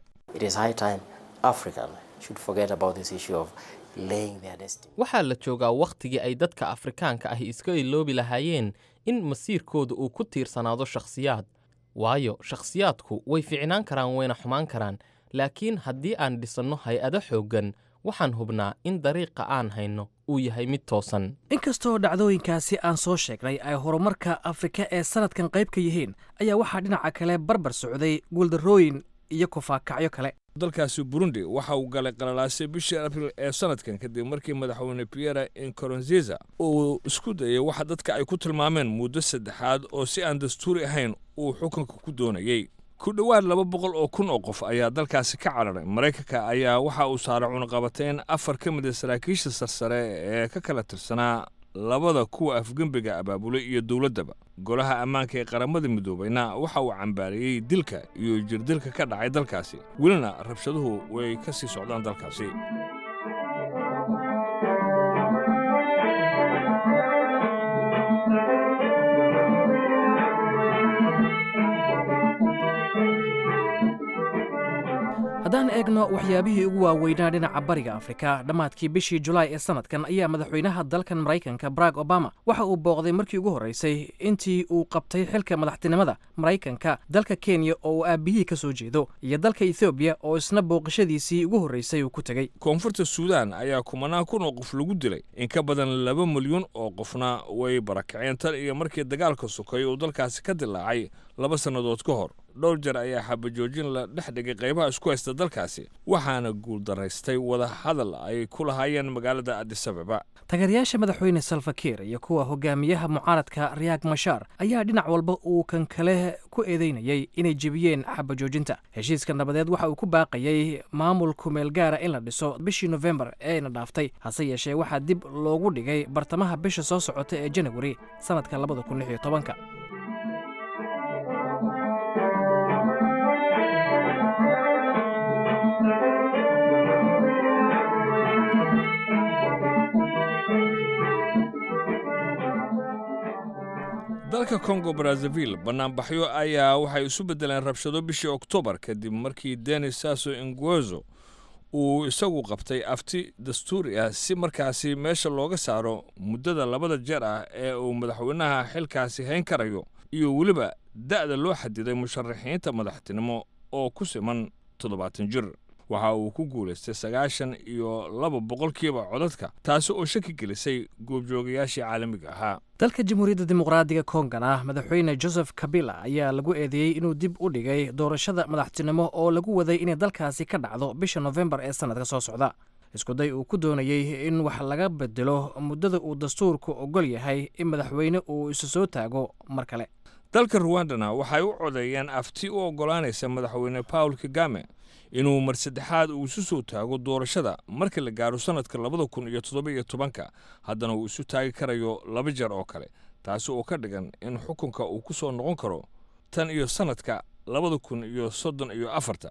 M: waxaa la joogaa wakhtigii ay dadka afrikaanka ahi iska iloobi lahaayeen in masiirkooda uu ku tiirsanaado shakhsiyaad waayo shakhsiyaadku way ficnaan karaan wayna xumaan karaan laakiin haddii aan dhisanno hay-ado xooggan waxaan hubnaa in dariiqa aan hayno uu yahay mid toosan
H: inkastoo dhacdooyinkaasi aan soo sheegnay ay horumarka afrika ee sanadkan qayb ka yihiin ayaa waxaa dhinaca kale barbar socday guuldarrooyin iyo kufaakacyo kale
R: dalkaasi burundi waxa uu galay qalalaasay bishii abril ee sanadkan kadib markii madaxweyne pierre incoronziza uu isku dayay waxa dadka ay ku tilmaameen muddo saddexaad oo si aan dastuuri ahayn uu xukunka ku doonayey ku dhowaad laba boqol oo kun oo qof ayaa dalkaasi ka cararay maraykanka ayaa waxa uu saaray cunaqabateyn afar ka mid a saraakiisha sarsare ee ka kala tirsanaa labada kuwa afgembiga abaabulay iyo dowladdaba golaha ammaanka ee qaramada midoobayna waxa uu cambaariyey dilka iyo jirdilka ka dhacay dalkaasi welina rabshaduhu way ka sii socdaan dalkaasi
H: haddaan eegno waxyaabihii ugu waaweynaa dhinaca bariga afrika dhammaadkii bishii julaay ee sanadkan ayaa madaxweynaha dalkan maraykanka barack obama waxa uu booqday markii ugu horreysay intii uu qabtay xilka madaxtinimada maraykanka dalka kenya oo uu aabihii ka soo jeedo iyo dalka ethoobiya oo isna booqashadiisii ugu horreysay uu ku tegey
R: koonfurta suudaan ayaa kumanaan kun oo qof lagu dilay in ka badan laba milyuun oo qofna way barakaceen tan iyo markii dagaalka sokay uu dalkaasi ka dilaacay laba sannadood ka hor dhowr jeer ayaa xabajoojin la dhex dhigay qaybaha isku haysta dalkaasi waxaana guuldaraystay wada hadal ay ku lahaayeen magaalada adisababa
H: taageerayaasha madaxweyne salfakiir iyo kuwa hogaamiyaha mucaaradka riyaag mashaar ayaa dhinac walba uu kan kale ku eedeynayay inay jebiyeen xabajoojinta heshiiska nabadeed waxa uu ku baaqayay maamul kumeel gaara in la dhiso bishii nofembar eena dhaaftay hase yeeshee waxaa dib loogu dhigay bartamaha bisha soo socota ee janawari sannadka labada kun lix iyo tobanka
R: dalka kongo brazzaville bannaanbaxyo ayaa waxay isu beddeleen rabshado bishii oktoobar kadib markii denis sasso inguezo uu isagu qabtay afti dastuuri ah si markaasi meesha looga saaro muddada labada jeer ah ee uu madaxweynaha xilkaasi hayn karayo iyo weliba da'da loo xadiday musharaxiinta madaxtinimo oo ku siman toddobaatan jir waxa uu ku guulaystay sagaashan iyo laba boqolkiiba codadka taasi oo shaki gelisay goobjoogayaashii caalamiga ahaa
H: dalka jamhuuriyadda dimuqraadiga kongana madaxweyne joseph kabila ayaa lagu eedeeyey inuu dib u dhigay doorashada madaxtinimo oo lagu waday inay dalkaasi ka dhacdo bisha nofembar ee sannadka soo socda iskuday uu ku doonayey in wax laga bedelo muddada uu dastuurku ogol yahay in madaxweyne uu isu soo taago mar kale
R: dalka ruwandana waxay u codeeyeen afti u oggolaanaysa madaxweyne paul kagame inuu mar saddexaad uu isu soo taago doorashada marka la gaaro sannadka labada kun iyo toddoba iyo tobanka haddana uu isu taagi karayo laba jeer oo kale taasi oo ka dhigan in xukunka uu ku soo noqon karo tan iyo sannadka labada kun iyo soddon iyo afarta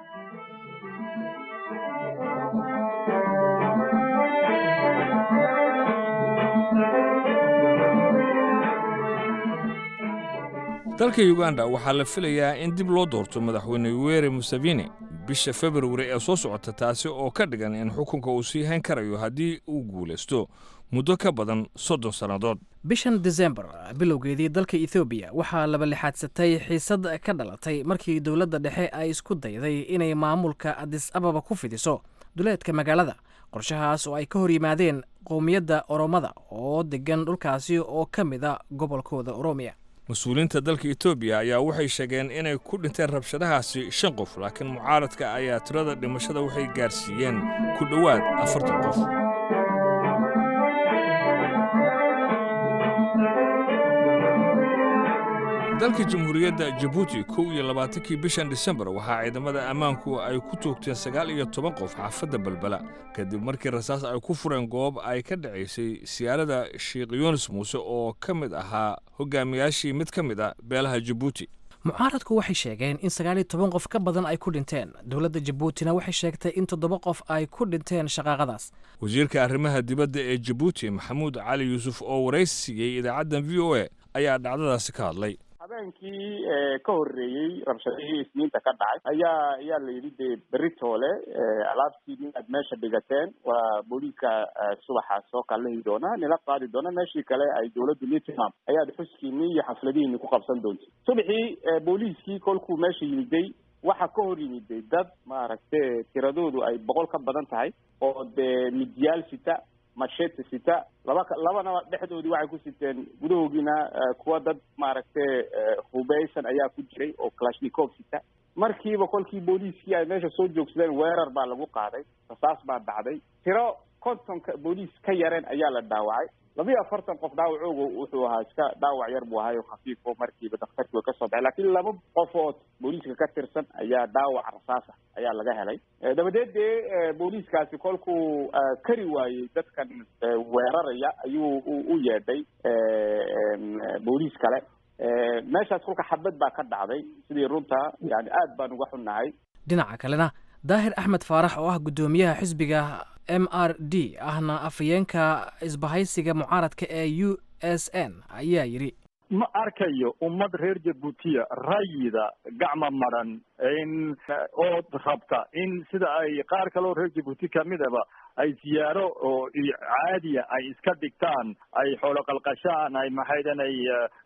R: dalka uganda waxaa la filayaa in dib loo doorto madaxweyne yoweri museveni bisha februari ee soo socota taasi oo ka dhigan in xukunka uu sii hayn karayo haddii uu guulaysto muddo ka badan soddon sannadood
H: bishan desembar bilowgeedii dalka ethoobiya waxaa labalixaadsatay xiisad ka dhalatay markii dowladda dhexe ay isku dayday inay maamulka adis ababa ku fidiso duleedka magaalada qorshahaas oo ay ka hor yimaadeen qowmiyadda oromada oo degan dhulkaasi oo ka mid a gobolkooda oromiya
R: mas-uuliyiinta dalka etoobiya ayaa waxay sheegeen inay ku dhinteen rabshadahaasi shan qof laakiin mucaaradka ayaa tirada dhimashada waxay gaarsiiyeen ku dhowaad afartan qof dalka jamhuuriyadda jabuuti kow iyo labaatankii bishan disembar waxaa ciidamada ammaanku ay ku toogteen sagaal iyo toban qof xaafadda balbala kadib markii rasaas ay ku fureen goob ay ka dhacaysay siyaarada sheikh yunis muuse oo ka mid ahaa hogaamiyaashii mid ka mid a beelaha jabuuti
H: mucaaradku waxay sheegeen in sagaal iyo toban qof ka badan ay ku dhinteen dowladda jabuutina waxay sheegtay in toddoba qof ay ku dhinteen shaqaaqadaas
R: wasiirka arrimaha dibadda ee jabuuti maxamuud cali yuusuf oo waraysi siiyey idaacaddan v o a ayaa dhacdadaasi ka hadlay
T: habeenkii ka horreeyey rabshadihii isniinta ka dhacay ayaa ayaa la yidhi dee berri toole alaabtiini aad meesha dhigateen waa booliiska subaxa soo kallahi doona nila qaadi doona meeshii kale ay dowladdu nii tilmaam ayaad xuskiinii iyo xafladihiini ku qabsan doonta subaxii booliiskii kolkuu meesha yimiday waxaa ka hor yimiday dad maaragte tiradoodu ay boqol ka badan tahay oo dee midyaal sita machete sita laba labana dhexdoodii waxay ku siteen gudahoogiina kuwa dad maaragtay hubeysan ayaa ku jiray oo clashnikov sita markiiba kolkii booliiskii ay meesha soo joogsadeen weerar baa lagu qaaday rasaas baa dhacday tiro kontonka booliis ka yareen ayaa la dhaawacay labiyo afartan qof dhaawacooga wuxuu ahaa iska dhaawac yar buu ahayo khafiif oo markiiba daktarkii way kasoo baxay lakiin laba qofood booliiska ka tirsan ayaa dhaawac rasaasa ayaa laga helay dabadeed dee booliiskaasi kolkuu kari waayey dadkan weeraraya ayuu u yeedhay booliis kale meeshaas kolka xabad baa ka dhacday sidii runta yani aad baan uga xunnahay
H: dhinaca kalena daahir axmed faarax oo ah guddoomiyaha xisbiga m r d ahna afhayeenka isbahaysiga mucaaradka ee u s n ayaa yidhi
U: ma arkayo ummad reer jabuutiya rayida gacma maran in ood rabta in sida ay qaar kaleo reer jabuuti kamidaba ay siyaaro oo caadiya ay iska dhigtaan ay xoolo qalqashaan ay maxaydan ay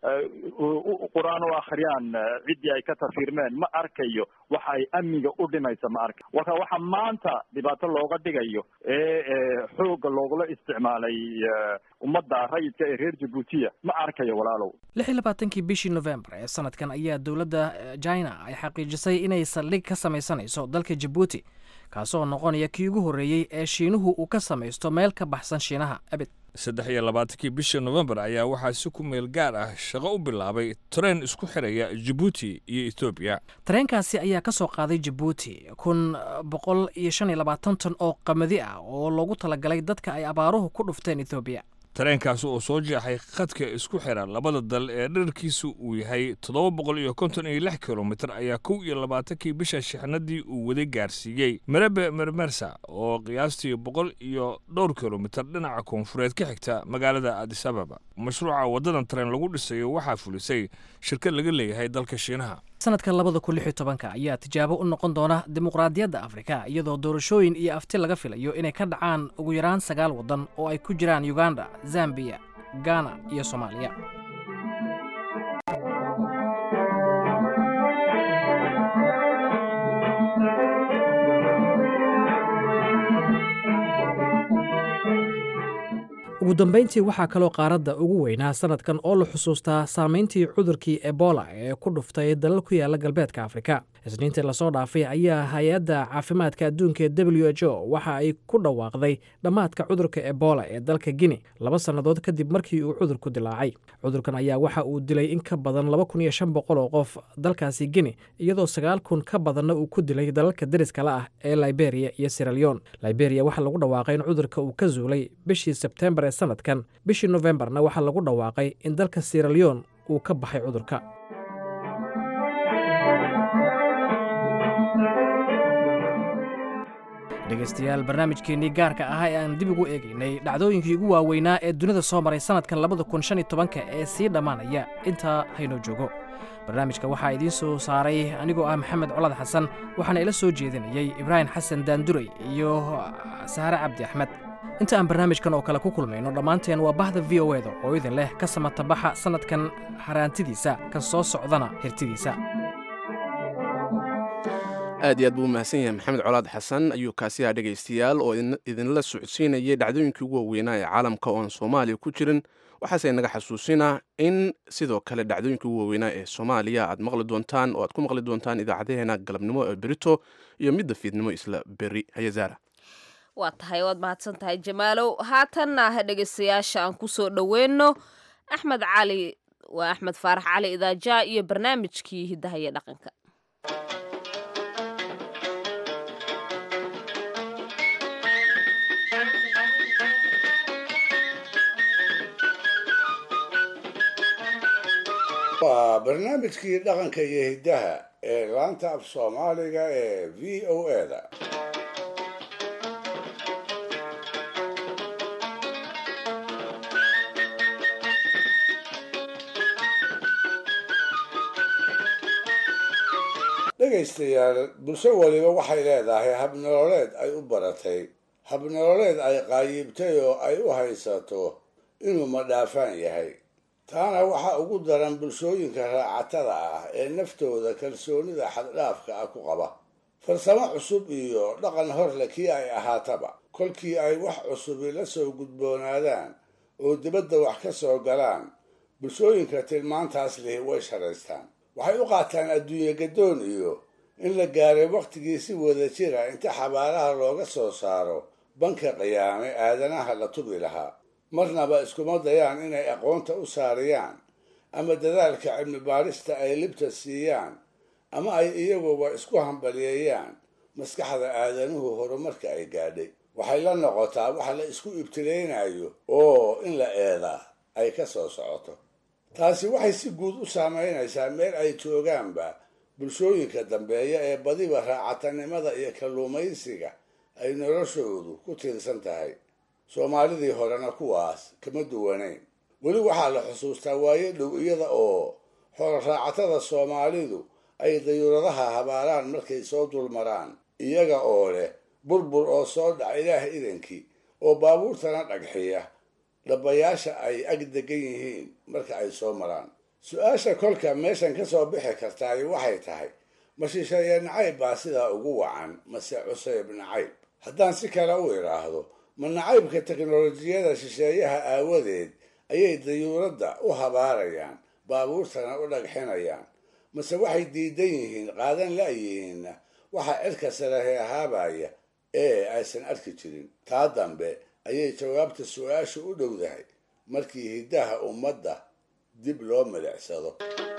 U: qur-aan u akhriyaan ciddii ay ka tafiirmeen ma arkayo waxa ay amniga u dhimaysa ma arka waka waxa maanta dhibaato looga dhigayo ee xoogga loogula isticmaalay ummadda rayidka ee reer jabuutiya ma arkayo walaalow
H: lix iyo labaatankii bishii novembar ee sanadkan ayaa dowladda china ay xaqiijisay inay saldhig ka samaysanayso dalka jabuuti kaasoo noqonaya kii ugu horreeyey ee shiinuhu uu ka samaysto meel ka baxsan shiinaha abid
R: saddex iyo labaatankii bishii novembar ayaa waxaa si ku meel gaar ah shaqo u bilaabay tareen isku xiraya jabuuti iyo etoobiya
H: tareenkaasi ayaa ka soo qaaday jabuuti kun boqol iyo shan iyo labaatan ton oo qamadi ah oo loogu talagalay dadka ay abaaruhu ku dhufteen etoobiya
R: tareenkaasi oo soo jeexay khadka isku xira labada dal ee dherarkiisu uu yahay toddoba boqol iyo konton iyo lix kilomitir ayaa kow iyo labaatankii bisha shixnadii uu waday gaarsiiyey merebe mermersa oo qiyaastii boqol iyo dhowr kilomitir dhinaca koonfureed ka xigta magaalada adis ababa mashruuca waddadan tareen lagu dhisayo waxaa fulisay shirkad laga leeyahay dalka shiinaha
H: sanadka labada kun lix iyo tobanka ayaa tijaabo u noqon doona dimuqraadiyadda afrika iyadoo doorashooyin iyo afti laga filayo inay ka dhacaan ugu yaraan sagaal waddan oo ay ku jiraan uganda zambiya ghana iyo soomaaliya ugu dambayntii waxaa kaloo qaaradda ugu weynaa sanadkan oo la xusuustaa saamayntii cudurkii ebola ee ku dhuftay dalal ku yaala galbeedka afrika isniintii lasoo dhaafay ayaa hay-adda caafimaadka adduunka ee w h o waxa ay ku dhawaaqday dhammaadka cudurka ebola ee dalka guine laba sannadood kadib markii uu cudurku dilaacay cudurkan ayaa waxa uu dilay in ka badan laba kun iyo shan boqol oo qof dalkaasi guine iyadoo sagaal kun ka badanna uu ku dilay dalalka deriskala ah ee liberia iyo siraleon liberia waxaa lagu dhawaaqay in cudurka uu ka zuulay bishii sebtembar ee sanadkan bishii nofembarna waxaa lagu dhawaaqay in dalka siraleon uu ka baxay cudurka dhegaystayaal barnaamijkeennii gaarka ahaa ee aan dib ugu eegaynay dhacdooyinkii ugu waaweynaa ee dunida soo maray sannadkan labada kun shan iyo tobanka ee sii dhammaanaya intaa haynoo joogo barnaamijka waxaa idiin soo saaray anigoo ah maxamed colad xasan waxaana ila soo jeedinayey ibraahim xasan daanduray iyo sahare cabdi axmed inta aan barnaamijkan oo kale ku kulmayno dhammaanteen waa bahda v o eda oo idin leh ka samatabaxa sannadkan haraantidiisa kan soo socdana hirtidiisa
A: aad iyo aad buu u mahadsan yahay maxamed colaad xasan ayuu kaasiyaha dhegaystayaal oo idinla socodsiinayay dhacdooyinkii ugu waaweynaa ee caalamka oo aan soomaaliya ku jirin waxaase naga xasuusinaa in sidoo kale dhacdooyinkii ugu waaweynaa ee soomaaliya aad maqli doontaan oo aad ku maqli doontaan idaacadaheena galabnimo ee berito iyo midda fiidnimo isla beri hayazaara
B: waa tahay waad mahadsan tahay jamaalow haatanna dhegaystayaasha aan ku soo dhoweyno axmed cali waa axmed faarax cali idaaja iyo barnaamijkii hiddaha iyo dhaqanka
D: waa barnaamijkii dhaqanka iyo hiddaha ee laanta af soomaaliga ee v o eda dhegaystayaal bulsho waliba waxay leedahay habnololeed ay u baratay habnololeed ay qaayibtay oo ay u haysato inuu madhaafaan yahay taana waxaa ugu daran bulshooyinka raacatada ah ee naftooda kalsoonida xaddhaafka ah ku qaba farsamo cusub iyo dhaqan horle kii ay ahaataba kolkii ay wax cusubi la soo gudboonaadaan oo dibadda wax ka soo galaan bulshooyinka tilmaantaas lihi way sharaystaan waxay u qaataan adduunye gadoon iyo in la gaaray wakhtigii si wada jira inta xabaalaha looga soo saaro banka qiyaame aadanaha la tubi lahaa marnaba iskuma dayaan inay aqoonta u saariyaan ama dadaalka cilmi baarista ay libta siiyaan ama ay iyaguba isku hambaliyeeyaan maskaxda aadanuhu horumarka ay gaadhay waxay la noqotaa wax la isku ibtileynayo oo in la eedaa ay ka soo socoto taasi waxay si guud u saamaynaysaa meel ay joogaanba bulshooyinka dambeeya ee badiba raacatanimada iyo kalluumaysiga ay noloshoodu ku tiirsan tahay soomaalidii horena kuwaas kama duwanayn weli waxaa la xusuustaa waayo dhow iyada oo xooloraacatada soomaalidu ay dayuuradaha habaalaan markay soo dulmaraan iyaga oo leh burbur oo soo dhaca ilaah idankii oo baabuurtana dhagxiya dhabayaasha ay ag degan yihiin marka ay soo maraan su-aasha kolka meeshan ka soo bixi kartaay waxay tahay ma shisheeye nacayb baa sidaa ugu wacan mase cuseyb nacayb haddaan si kale u idhaahdo ma nacaybka teknolojiyada shisheeyaha aawadeed ayay dayuuradda u habaarayaan baabuurtana u dhagxinayaan mase waxay diidan yihiin qaadan la-yihiinna waxaa cirka sarahe ahaabaya ee aysan arki jirin taa dambe ayay jawaabta su-aashu u dhowdahay markii hiddaha ummadda dib loo milicsado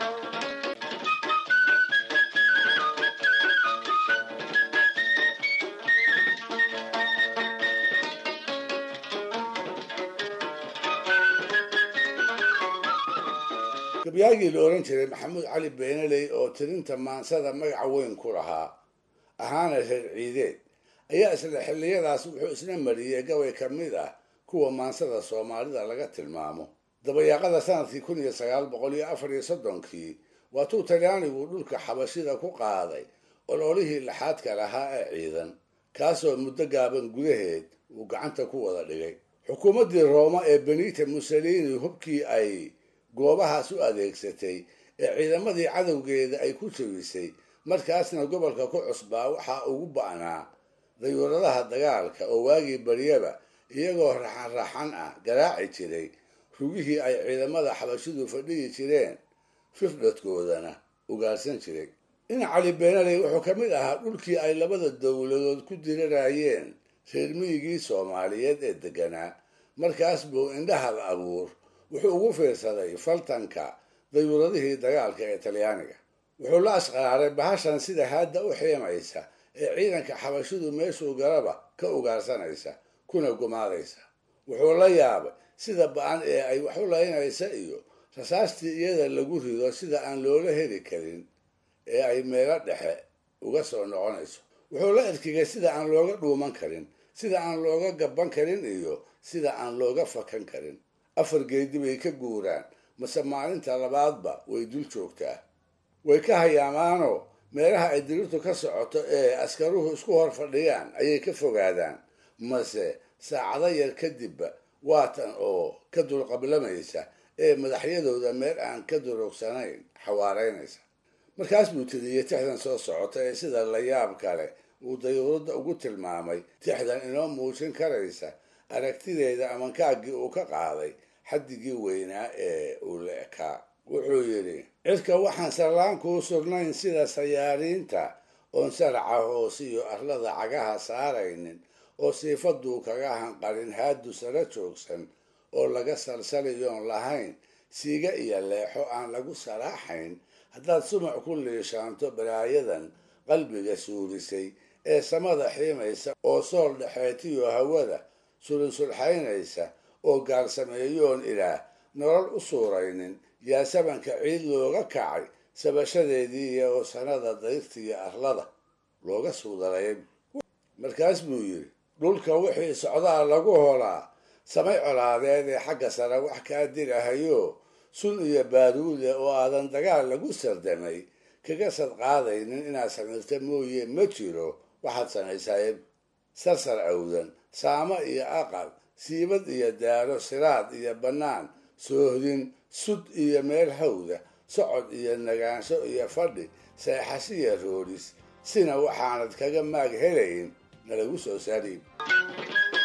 D: gabyaagii la ohan jiray maxamuud cali beenaley oo tirinta maansada magaca weyn ku lahaa ahaana reer ciideed ayaa isla xilliyadaas wuxuu isna mariyey gabay ka mid ah kuwa maansada soomaalida laga tilmaamo dabayaaqada sanadkii kun iyo sagaal boqol iyo afar iyo soddonkii waatuu talyaanigu dhulka xabashida ku qaaday ololihii laxaadka lahaa ee ciidan kaasoo muddo gaaban gudaheed uu gacanta ku wada dhigay xukuumaddii rooma ee benita mussolini hubkii ay goobahaas u adeegsatay ee ciidamadii cadowgeeda ay ku jabisay markaasna gobolka ku cusbaa waxaa ugu ba'naa dayuuradaha dagaalka oo waagii baryaba iyagoo raxan raxan ah garaaci jiray rugihii ay ciidamada xabashidu fadhiyi jireen fifdhadkoodana ugaarsan jiray in cali beenaley wuxuu ka mid ahaa dhulkii ay labada dowladood ku dirirayeen reer miyigii soomaaliyeed ee deganaa markaas buu indhahal abuur wuxuu ugu fiirsaday faltanka dayuuradihii dagaalka ee talyaaniga wuxuu la asqaraaray bahashan sida haadda u xiimaysa ee ciidanka xabashidu meeshuu galaba ka ugaarsanaysa kuna gumaadaysa wuxuu la yaabay sida ba-an ee ay wax u laynaysa iyo rasaastii iyada lagu rido sida aan loola heli karin ee ay meelo dhexe uga soo noqonayso wuxuu la erkigay sida aan looga dhuuman karin sida aan looga gaban karin iyo sida aan looga fakan karin afar geedi bay ka guuraan mase maalinta labaadba way dul joogtaa way ka hayaamaanoo meelaha ay dirirtu ka socoto ee askaruhu isku hor fadhiyaan ayay ka fogaadaan mase saacado yar kadibba waatan oo ka dulqablamaysa ee madaxyadooda meel aan ka durugsanayn xawaaraynaysa markaas buu tiriyey tixdan soo socota ee sida layaab kale uu dayuuradda ugu tilmaamay tixdan inoo muujin karaysa aragtideeda amankaagii uu ka qaaday xaddigii weynaa ee uu la ekaa wuxuu yidhi cirka waxaan sallaan kuu sugnayn sida sayaariinta oon saraca hoosiyo arlada cagaha saaraynin oo siifaduu kaga hanqarin haadu sara joogsan oo laga salsaliyoon lahayn siiga iyo leexo aan lagu saraaxayn haddaad sumac ku liishaanto balaayadan qalbiga suurisay ee samada xiimaysa oo sool dhexeetiyo hawada sulinsulxaynaysa oo gaalsameeyoon ilaah nolol u suuraynin yaa sabanka ciid looga kacay sabashadeedii iyo sanada dayrtiiyo arlada looga suudalayay markaas buu yidhi dhulka wixii socdaa lagu holaa samay colaadeed ee xagga sare wax kaa dirahayo sun iyo baaruude oo aadan dagaal lagu sardamay kaga sadqaadaynin inaad samirta mooye ma jiro waxaad samaysaye sarsar awdan saamo iyo aqal siibad iyo daaro siraad iyo bannaan soohdin sud iyo meel hawda socod iyo nagaansho iyo fadhi seexashiya roodhis sina waxaanad kaga maag helayn nalagu soo saariib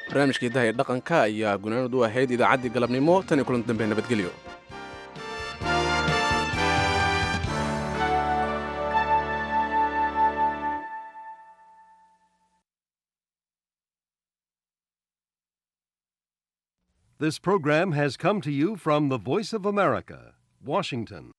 A: barnaamijkii daha ee dhaqanka ayaa gunaanad u ahayd idaacaddii galabnimo tan iyo kulanti dambe nabadgelyo
C: This program has come to you from the Voice of America, Washington.